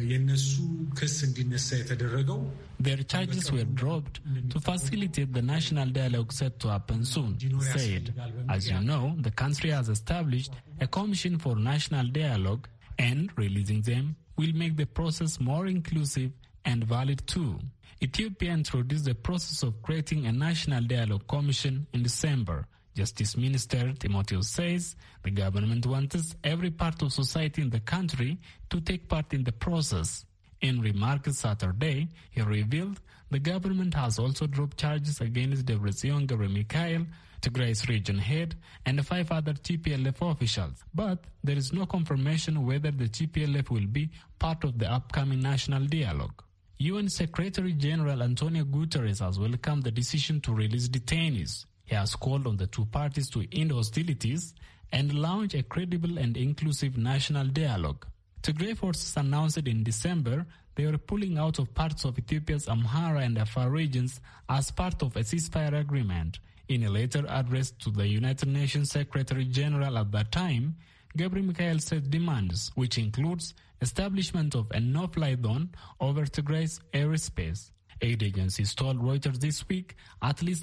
Their charges were dropped to facilitate the national dialogue set to happen soon, said. As you know, the country has established a commission for national dialogue and releasing them will make the process more inclusive and valid too. Ethiopia introduced the process of creating a national dialogue commission in December. Justice Minister Timotheus says the government wants every part of society in the country to take part in the process. In remarks Saturday, he revealed the government has also dropped charges against Debretsion Gebremichael, Tigray's region head, and five other TPLF officials. But there is no confirmation whether the TPLF will be part of the upcoming national dialogue. UN Secretary General Antonio Guterres has welcomed the decision to release detainees. He has called on the two parties to end hostilities and launch a credible and inclusive national dialogue. Tigray forces announced in December they were pulling out of parts of Ethiopia's Amhara and Afar regions as part of a ceasefire agreement. In a letter addressed to the United Nations Secretary General at that time, Gabriel Mikhail set demands, which includes establishment of a no-fly zone over Tigray's airspace. Aid agencies told Reuters this week at least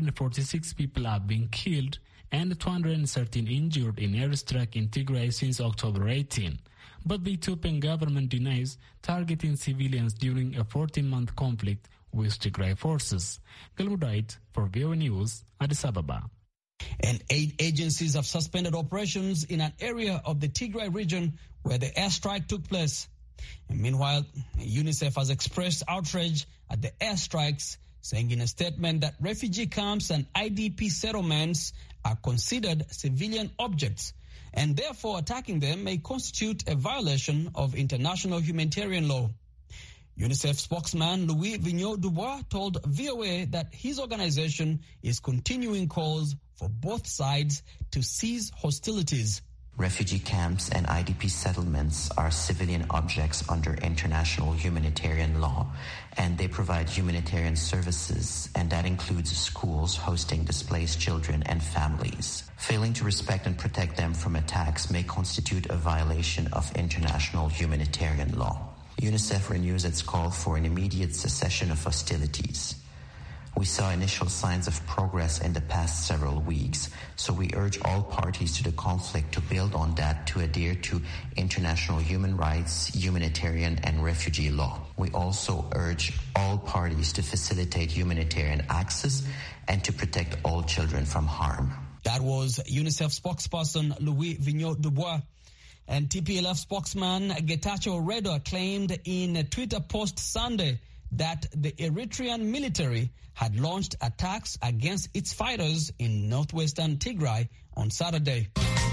146 people have been killed and 213 injured in airstrike in Tigray since October 18. But the Ethiopian government denies targeting civilians during a 14-month conflict with Tigray forces. Galmudait for VOA News, Addis Ababa. And aid agencies have suspended operations in an area of the Tigray region where the airstrike took place. And meanwhile, UNICEF has expressed outrage at the airstrikes, saying in a statement that refugee camps and IDP settlements are considered civilian objects, and therefore attacking them may constitute a violation of international humanitarian law. UNICEF spokesman Louis Vigneault Dubois told VOA that his organization is continuing calls for both sides to cease hostilities. Refugee camps and IDP settlements are civilian objects under international humanitarian law, and they provide humanitarian services, and that includes schools hosting displaced children and families. Failing to respect and protect them from attacks may constitute a violation of international humanitarian law. UNICEF renews its call for an immediate cessation of hostilities. We saw initial signs of progress in the past several weeks, so we urge all parties to the conflict to build on that to adhere to international human rights, humanitarian, and refugee law. We also urge all parties to facilitate humanitarian access and to protect all children from harm. That was UNICEF spokesperson Louis Vigneault Dubois. And TPLF spokesman Getachew Reda claimed in a Twitter post Sunday that the Eritrean military had launched attacks against its fighters in northwestern Tigray on Saturday.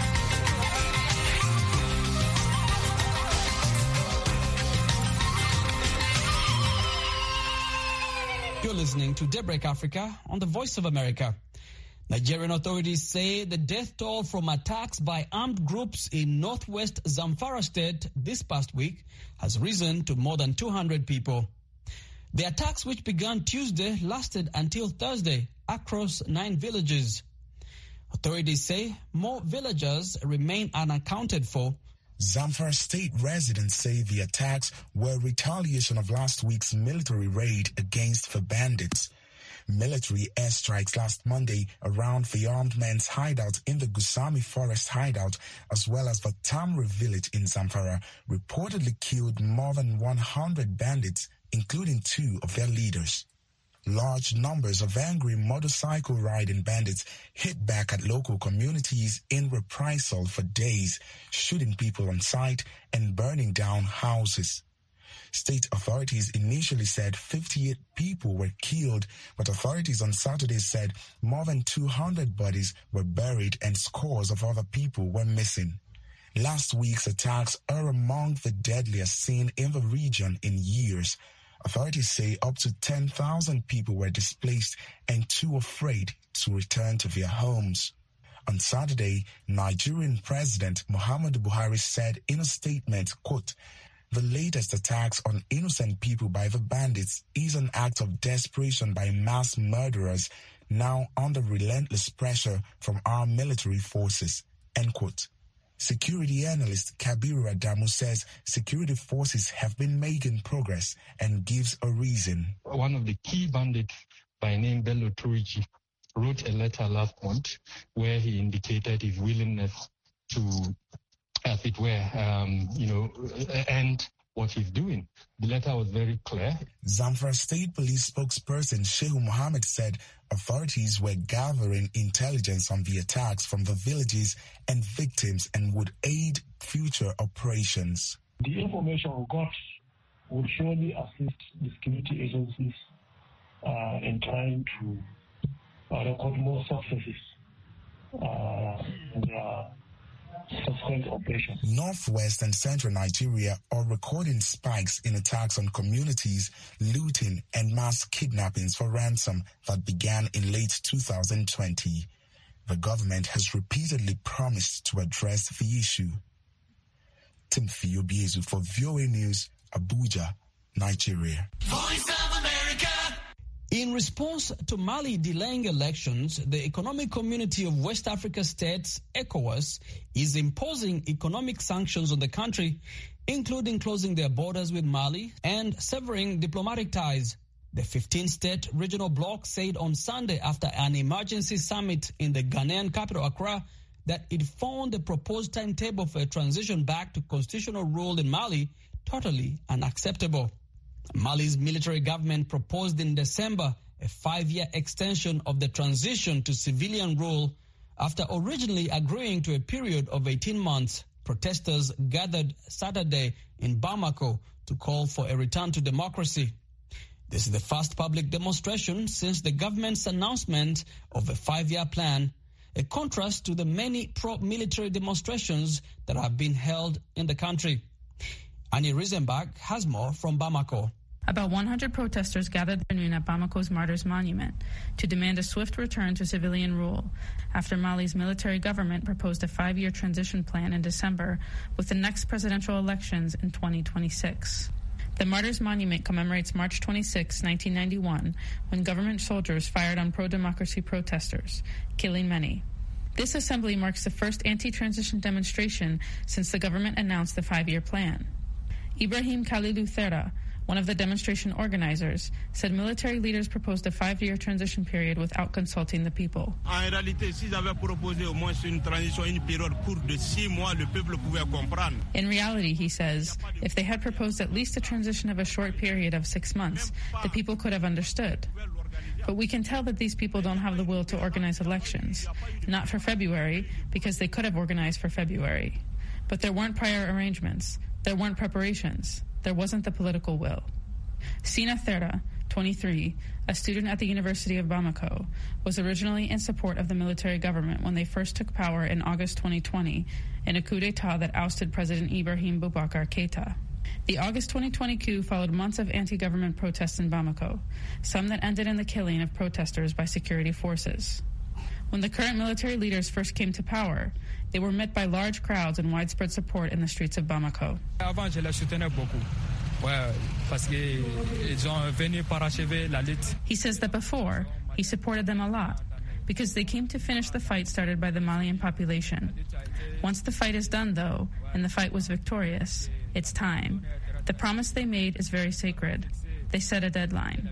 You're listening to Daybreak Africa on the Voice of America. Nigerian authorities say the death toll from attacks by armed groups in northwest Zamfara state this past week has risen to more than 200 people. The attacks, which began Tuesday, lasted until Thursday across nine villages. Authorities say more villagers remain unaccounted for. Zamfara state residents say the attacks were retaliation of last week's military raid against the bandits. Military airstrikes last Monday around the armed men's hideout in the Gusami forest hideout, as well as the Tamri village in Zamfara, reportedly killed more than 100 bandits, including two of their leaders. Large numbers of angry motorcycle riding bandits hit back at local communities in reprisal for days, shooting people on sight and burning down houses. State authorities initially said 58 people were killed, but authorities on Saturday said more than 200 bodies were buried and scores of other people were missing. Last week's attacks are among the deadliest seen in the region in years. Authorities say up to 10,000 people were displaced and too afraid to return to their homes. On Saturday, Nigerian President Muhammadu Buhari said in a statement, quote, the latest attacks on innocent people by the bandits is an act of desperation by mass murderers now under relentless pressure from our military forces. End quote. Security analyst Kabiru Adamu says security forces have been making progress and gives a reason. One of the key bandits by name Bello Turiji wrote a letter last month where he indicated his willingness to, as it were, um, you know, end what he's doing. The letter was very clear. Zamfara State Police spokesperson Shehu Mohammed said authorities were gathering intelligence on the attacks from the villages and victims and would aid future operations. The information we got would surely assist the security agencies uh, in trying to uh, record more successes uh, in their subsequent operations. Northwest and central Nigeria are recording spikes in attacks on communities, looting, and mass kidnappings for ransom that began in late 2020. The government has repeatedly promised to address the issue. Timothy Obiezu for VOA News, Abuja, Nigeria. In response to Mali delaying elections, the Economic Community of West Africa States, ECOWAS, is imposing economic sanctions on the country, including closing their borders with Mali and severing diplomatic ties. The 15-state regional bloc said on Sunday after an emergency summit in the Ghanaian capital Accra that it found the proposed timetable for a transition back to constitutional rule in Mali totally unacceptable. Mali's military government proposed in December a five-year extension of the transition to civilian rule after originally agreeing to a period of 18 months. Protesters gathered Saturday in Bamako to call for a return to democracy. This is the first public demonstration since the government's announcement of a five-year plan, a contrast to the many pro-military demonstrations that have been held in the country. Annie Riesenbach has more from Bamako. About 100 protesters gathered this afternoon at Bamako's Martyrs Monument to demand a swift return to civilian rule after Mali's military government proposed a five year transition plan in December with the next presidential elections in 2026. The Martyrs Monument commemorates March 26, 1991, when government soldiers fired on pro democracy protesters, killing many. This assembly marks the first anti transition demonstration since the government announced the five year plan. Ibrahim Khalilou Thera, one of the demonstration organizers, said military leaders proposed a five year transition period without consulting the people. En réalité, s'ils avaient proposé au moins une transition, une période courte de six mois, le peuple pouvait comprendre. In reality, he says, if they had proposed at least a transition of a short period of six months, the people could have understood. But we can tell that these people don't have the will to organize elections. Not for February, because they could have organized for February. But there weren't prior arrangements. There weren't preparations. There wasn't the political will. Sina Thera, 23, a student at the University of Bamako, was originally in support of the military government when they first took power in August 2020 in a coup d'etat that ousted President Ibrahim Boubacar Keita. The August 2020 coup followed months of anti government protests in Bamako, some that ended in the killing of protesters by security forces. When the current military leaders first came to power, they were met by large crowds and widespread support in the streets of Bamako. Avant, je les soutenais beaucoup. Ouais, parce qu'ils ont venu parachever la lutte. He says that before, he supported them a lot because they came to finish the fight started by the Malian population. Once the fight is done, though, and the fight was victorious, it's time. The promise they made is very sacred. They set a deadline.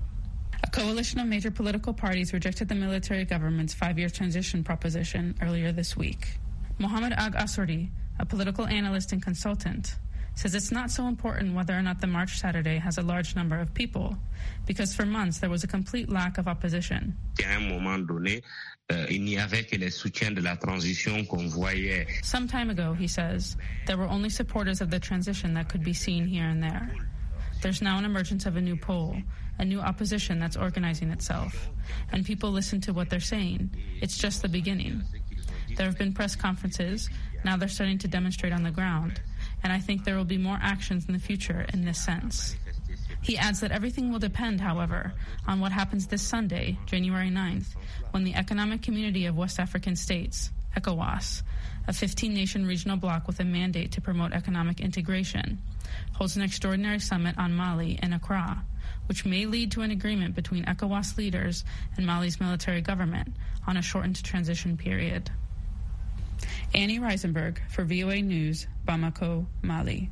A coalition of major political parties rejected the military government's five year transition proposition earlier this week. Mohamed Ag Assouri, a political analyst and consultant, says it's not so important whether or not the march Saturday has a large number of people, because for months there was a complete lack of opposition. À un moment donné, euh, il n'y avait que les soutiens de la transition qu'on voyait. Some time ago, he says, there were only supporters of the transition that could be seen here and there. There's now an emergence of a new pole, a new opposition that's organizing itself, and people listen to what they're saying. It's just the beginning. There have been press conferences, now they're starting to demonstrate on the ground, and I think there will be more actions in the future in this sense. He adds that everything will depend, however, on what happens this Sunday, January 9th, when the Economic Community of West African States, ECOWAS, a 15 nation regional bloc with a mandate to promote economic integration, holds an extraordinary summit on Mali in Accra, which may lead to an agreement between ECOWAS leaders and Mali's military government on a shortened transition period. Annie Reisenberg for VOA News, Bamako, Mali.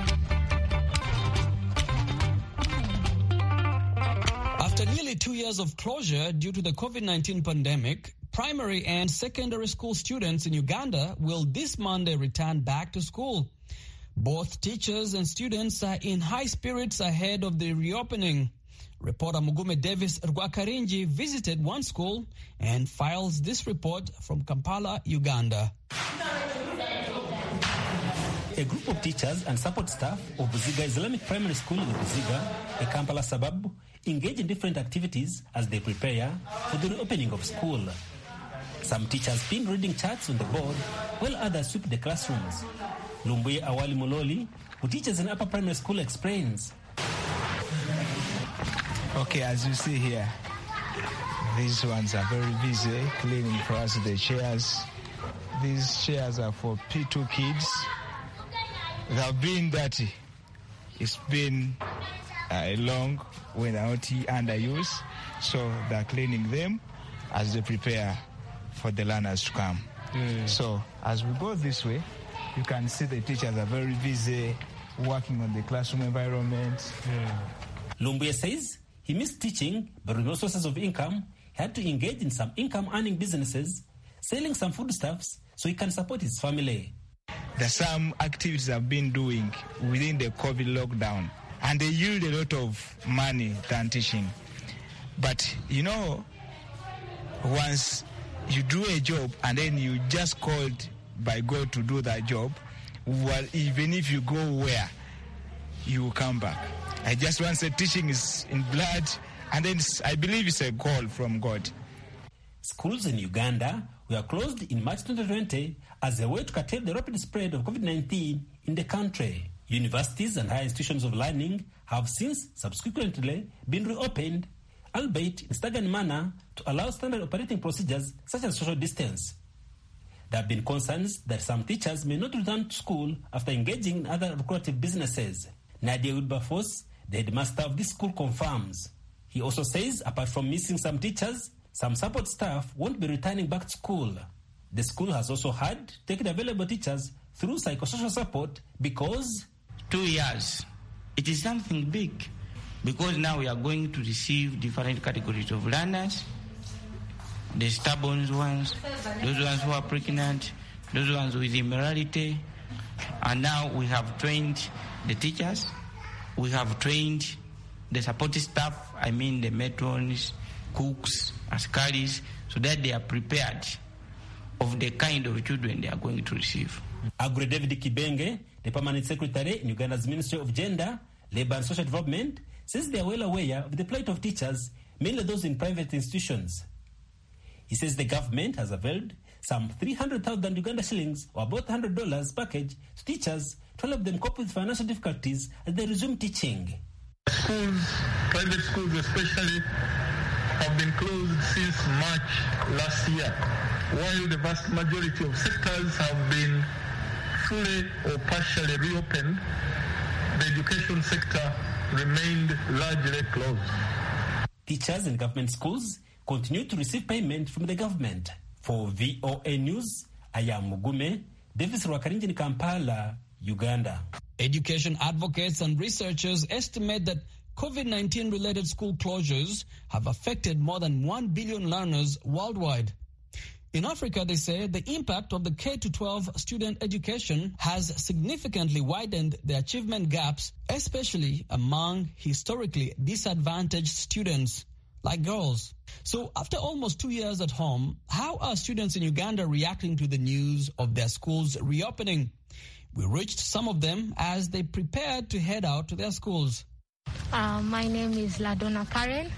After nearly two years of closure due to the COVID 19 pandemic, primary and secondary school students in Uganda will this Monday return back to school. Both teachers and students are in high spirits ahead of the reopening. Reporter Mugume Davis Rwakarinji visited one school and files this report from Kampala, Uganda. A group of teachers and support staff of Buziga Islamic Primary School in Buziga, a Kampala suburb, engage in different activities as they prepare for the reopening of school. Some teachers pin reading charts on the board, while others sweep the classrooms. Lumbuye Awali Mololi, who teaches in upper primary school, explains. Okay, as you see here, these ones are very busy cleaning for us the chairs. These chairs are for P2 kids. They have been dirty. It's been uh, long when they're not under use. So they're cleaning them as they prepare for the learners to come. So as we go this way, you can see the teachers are very busy working on the classroom environment. Lumbuye says he missed teaching, but with no sources of income, he had to engage in some income earning businesses, selling some foodstuffs so he can support his family. There's some activities I've been doing within the COVID lockdown, and they yield a lot of money than teaching. But you know, once you do a job and then you just called by God to do that job, well, even if you go where, you will come back. I just want to say teaching is in blood, and then it's- I believe it's a call from God. Schools in Uganda were closed in March 2020 as a way to curtail the rapid spread of COVID 19 in the country. Universities and higher institutions of learning have since subsequently been reopened, albeit in staggered manner, to allow standard operating procedures such as social distance. There have been concerns that some teachers may not return to school after engaging in other lucrative businesses. Nadia Wilberforce, the headmaster of this school, confirms. He also says, apart from missing some teachers, some support staff won't be returning back to school. The school has also had to take the available teachers through psychosocial support because two years, it is something big because now we are going to receive different categories of learners the stubborn ones, those ones who are pregnant, those ones with immorality. And now we have trained the teachers, we have trained the support staff, I mean the matrons, cooks, askaris, so that they are prepared of the kind of children they are going to receive. Agre David Kibenge, the permanent secretary in Uganda's Ministry of Gender, Labour and Social Development, says they are well aware of the plight of teachers, mainly those in private institutions. He says the government has availed some 300,000 Uganda shillings or about $100 package to teachers to help them cope with financial difficulties as they resume teaching. Schools, private schools especially, have been closed since March last year, while the vast majority of sectors have been fully or partially reopened. The education sector remained largely closed. Teachers in government schools continue to receive payment from the government. For VOA News, I am Mugume, Davis Rwakarinji in Kampala, Uganda. Education advocates and researchers estimate that COVID 19 related school closures have affected more than 1 billion learners worldwide. In Africa, they say the impact of the K 12 student education has significantly widened the achievement gaps, especially among historically disadvantaged students like girls. So, after almost two years at home, how are students in Uganda reacting to the news of their schools reopening? We reached some of them as they prepared to head out to their schools. Uh, my name is Ladonna Karen.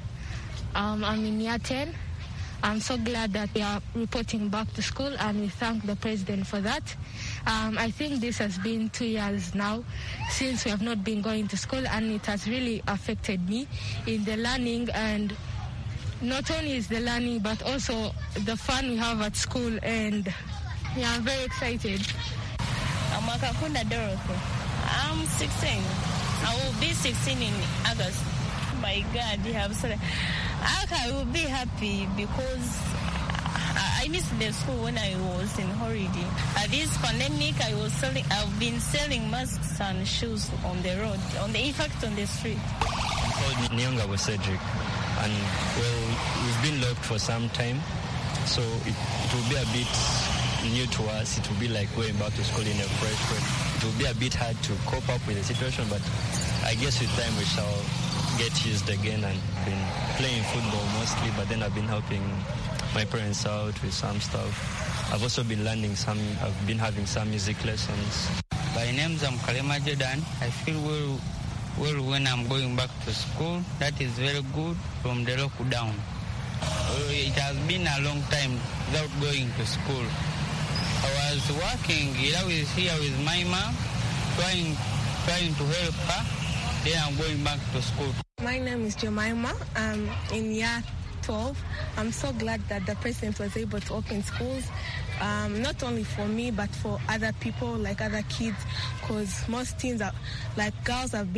Um, I'm in year 10. I'm so glad that we are reporting back to school and we thank the president for that. Um, I think this has been two years now since we have not been going to school and it has really affected me in the learning and not only is the learning but also the fun we have at school and yeah, I'm very excited. I'm Akakunda Dorothy. I'm 16. I will be 16 in August. My God, you have said I will be happy because I I missed the school when I was in holiday. At this pandemic, I was selling. I've been selling masks and shoes on the road, on the in fact on the street. called Nyonga was Cedric, and well, we've been locked for some time, so it, it will be a bit new to us. It will be like going back to school in a fresh way. It will be a bit hard to cope up with the situation, but I guess with time we shall get used again and been playing football mostly, but then I've been helping my parents out with some stuff. I've also been learning some, I've been having some music lessons. My name is Kalema Jordan. I feel well, well when I'm going back to school. That is very good from the lockdown. Uh, It has been a long time without going to school. I was working, I was here with my mom, trying, trying to help her. Then I'm going back to school. My name is Jemima. I'm in year 12. I'm so glad that the president was able to open schools, um, not only for me, but for other people, like other kids, because most teens, are, like girls, have been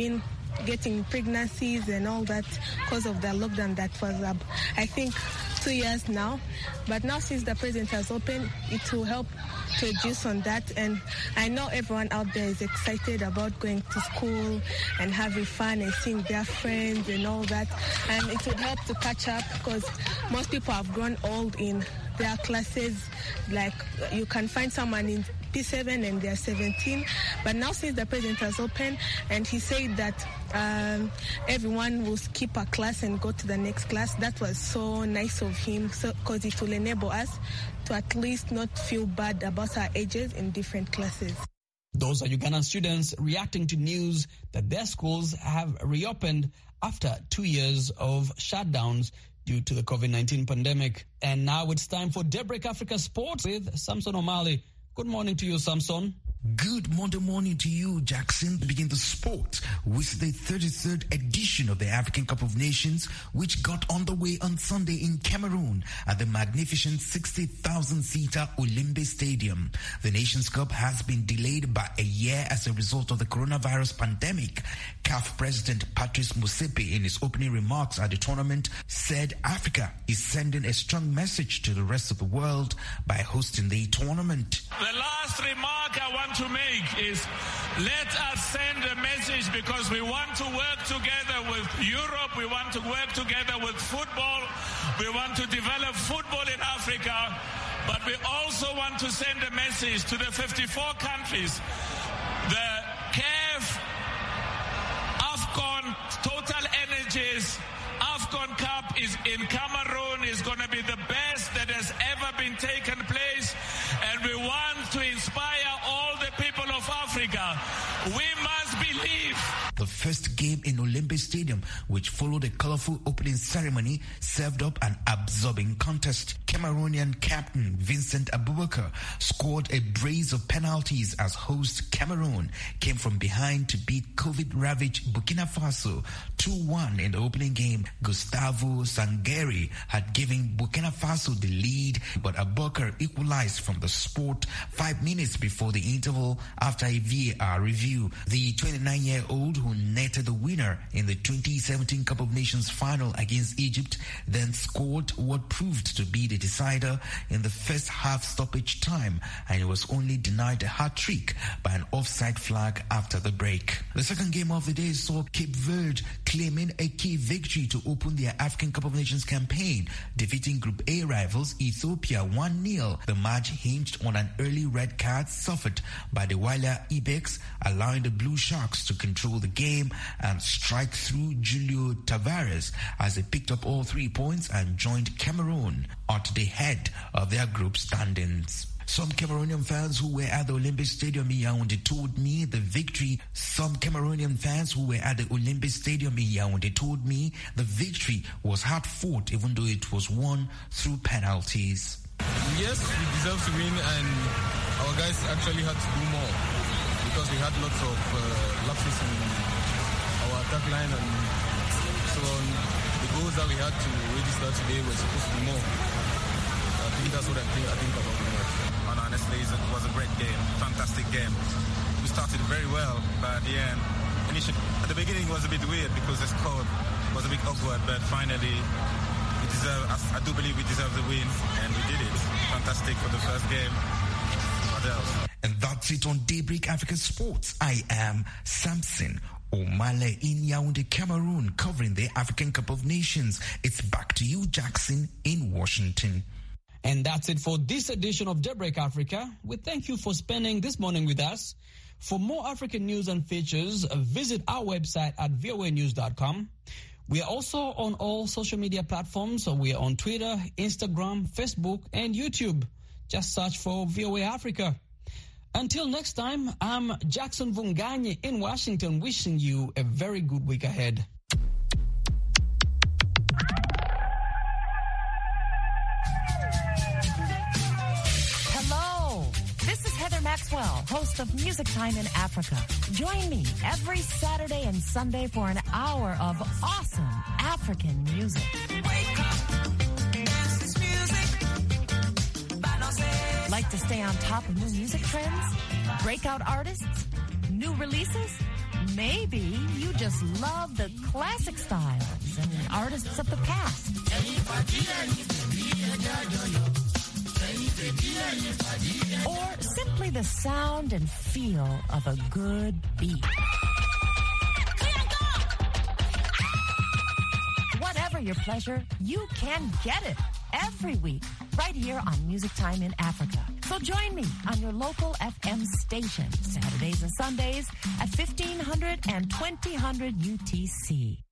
getting pregnancies and all that because of the lockdown that was up, I think, two years now. But now since the president has opened, it will help to reduce on that. And I know everyone out there is excited about going to school and having fun and seeing their friends and all that. And it would help to catch up because most people have grown old in their classes. Like you can find someone in P7 and they're 17. But now since the president has opened and he said that um, everyone will skip a class and go to the next class, that was so nice of him because so, it will enable us to at least not feel bad about our ages in different classes. Those are Ugandan students reacting to news that their schools have reopened after two years of shutdowns due to the COVID 19 pandemic. And now it's time for Daybreak Africa Sports with Samson O'Malley. Good morning to you, Samson. Good Monday morning to you, Jackson. Begin the sport with the 33rd edition of the African Cup of Nations, which got underway on Sunday in Cameroon at the magnificent 60,000 seater Olimbe Stadium. The Nations Cup has been delayed by a year as a result of the coronavirus pandemic. CAF President Patrice Musepe, in his opening remarks at the tournament, said Africa is sending a strong message to the rest of the world by hosting the tournament. The last remark I want to make is let us send a message because we want to work together with Europe, we want to work together with football, we want to develop football in Africa, but we also want to send a message to the 54 countries. The CAF, AFCON, Total Energies, AFCON Cup is in Cameroon, is going to be the best that has ever been taken place, and we want to inspire all the people of Africa. We must believe. The first game in Olimbe Stadium, which followed a colorful opening ceremony, served up an absorbing contest. Cameroonian captain Vincent Abubakar scored a brace of penalties as host Cameroon came from behind to beat COVID-ravaged Burkina Faso 2-1 in the opening game. Gustavo Sangeri had given Burkina Faso the lead, but Abubakar equalized from the spot five minutes before the interval after a VAR review. The 29-year-old who netted the winner in the 2017 Cup of Nations final against Egypt then scored what proved to be the decider in the first half stoppage time and was only denied a hat trick by an offside flag after the break. The second game of the day saw Cape Verde claiming a key victory to open their African Cup of Nations campaign, defeating Group A rivals Ethiopia 1-0. The match hinged on an early red card suffered by the Wailer Ibex, allowing the Blue Sharks to control the game and strike through Julio Tavares as they picked up all three points and joined Cameroon at the head of their group standings. Some Cameroonian fans who were at the Olympic Stadium in Yaoundé told me the victory. Some Cameroonian fans who were at the Olympic Stadium in Yaoundé told me the victory was hard fought, even though it was won through penalties. Yes, we deserve to win, and our guys actually had to do more because we had lots of uh, lapses in our attack line, and so on. The goals that we had to register today were supposed to be more. I think that's what I think. I think about the match. And honestly, it was a great game, fantastic game. We started very well, but at the end, initially, at the beginning it was a bit weird because the score was a bit awkward, but finally, we deserve. I do believe we deserve the win, and we did it. Fantastic for the first game. What else? And that's it on Daybreak Africa Sports. I am Samson Omale in Yaoundé, Cameroon, covering the African Cup of Nations. It's back to you, Jackson, in Washington. And that's it for this edition of Daybreak Africa. We thank you for spending this morning with us. For more African news and features, visit our website at voanews.com. We are also on all social media platforms. So we are on Twitter, Instagram, Facebook, and YouTube. Just search for VOA Africa. Until next time, I'm Jackson Vunganye in Washington, wishing you a very good week ahead. Hello, this is Heather Maxwell, host of Music Time in Africa. Join me every Saturday and Sunday for an hour of awesome African music. Like to stay on top of new music trends, breakout artists, new releases? maybe you just love the classic styles and artists of the past. Or simply the sound and feel of a good beat. Whatever your pleasure, you can get it every week right here on Music Time in Africa. So join me on your local FM station Saturdays and Sundays at 1500 and 2000 UTC.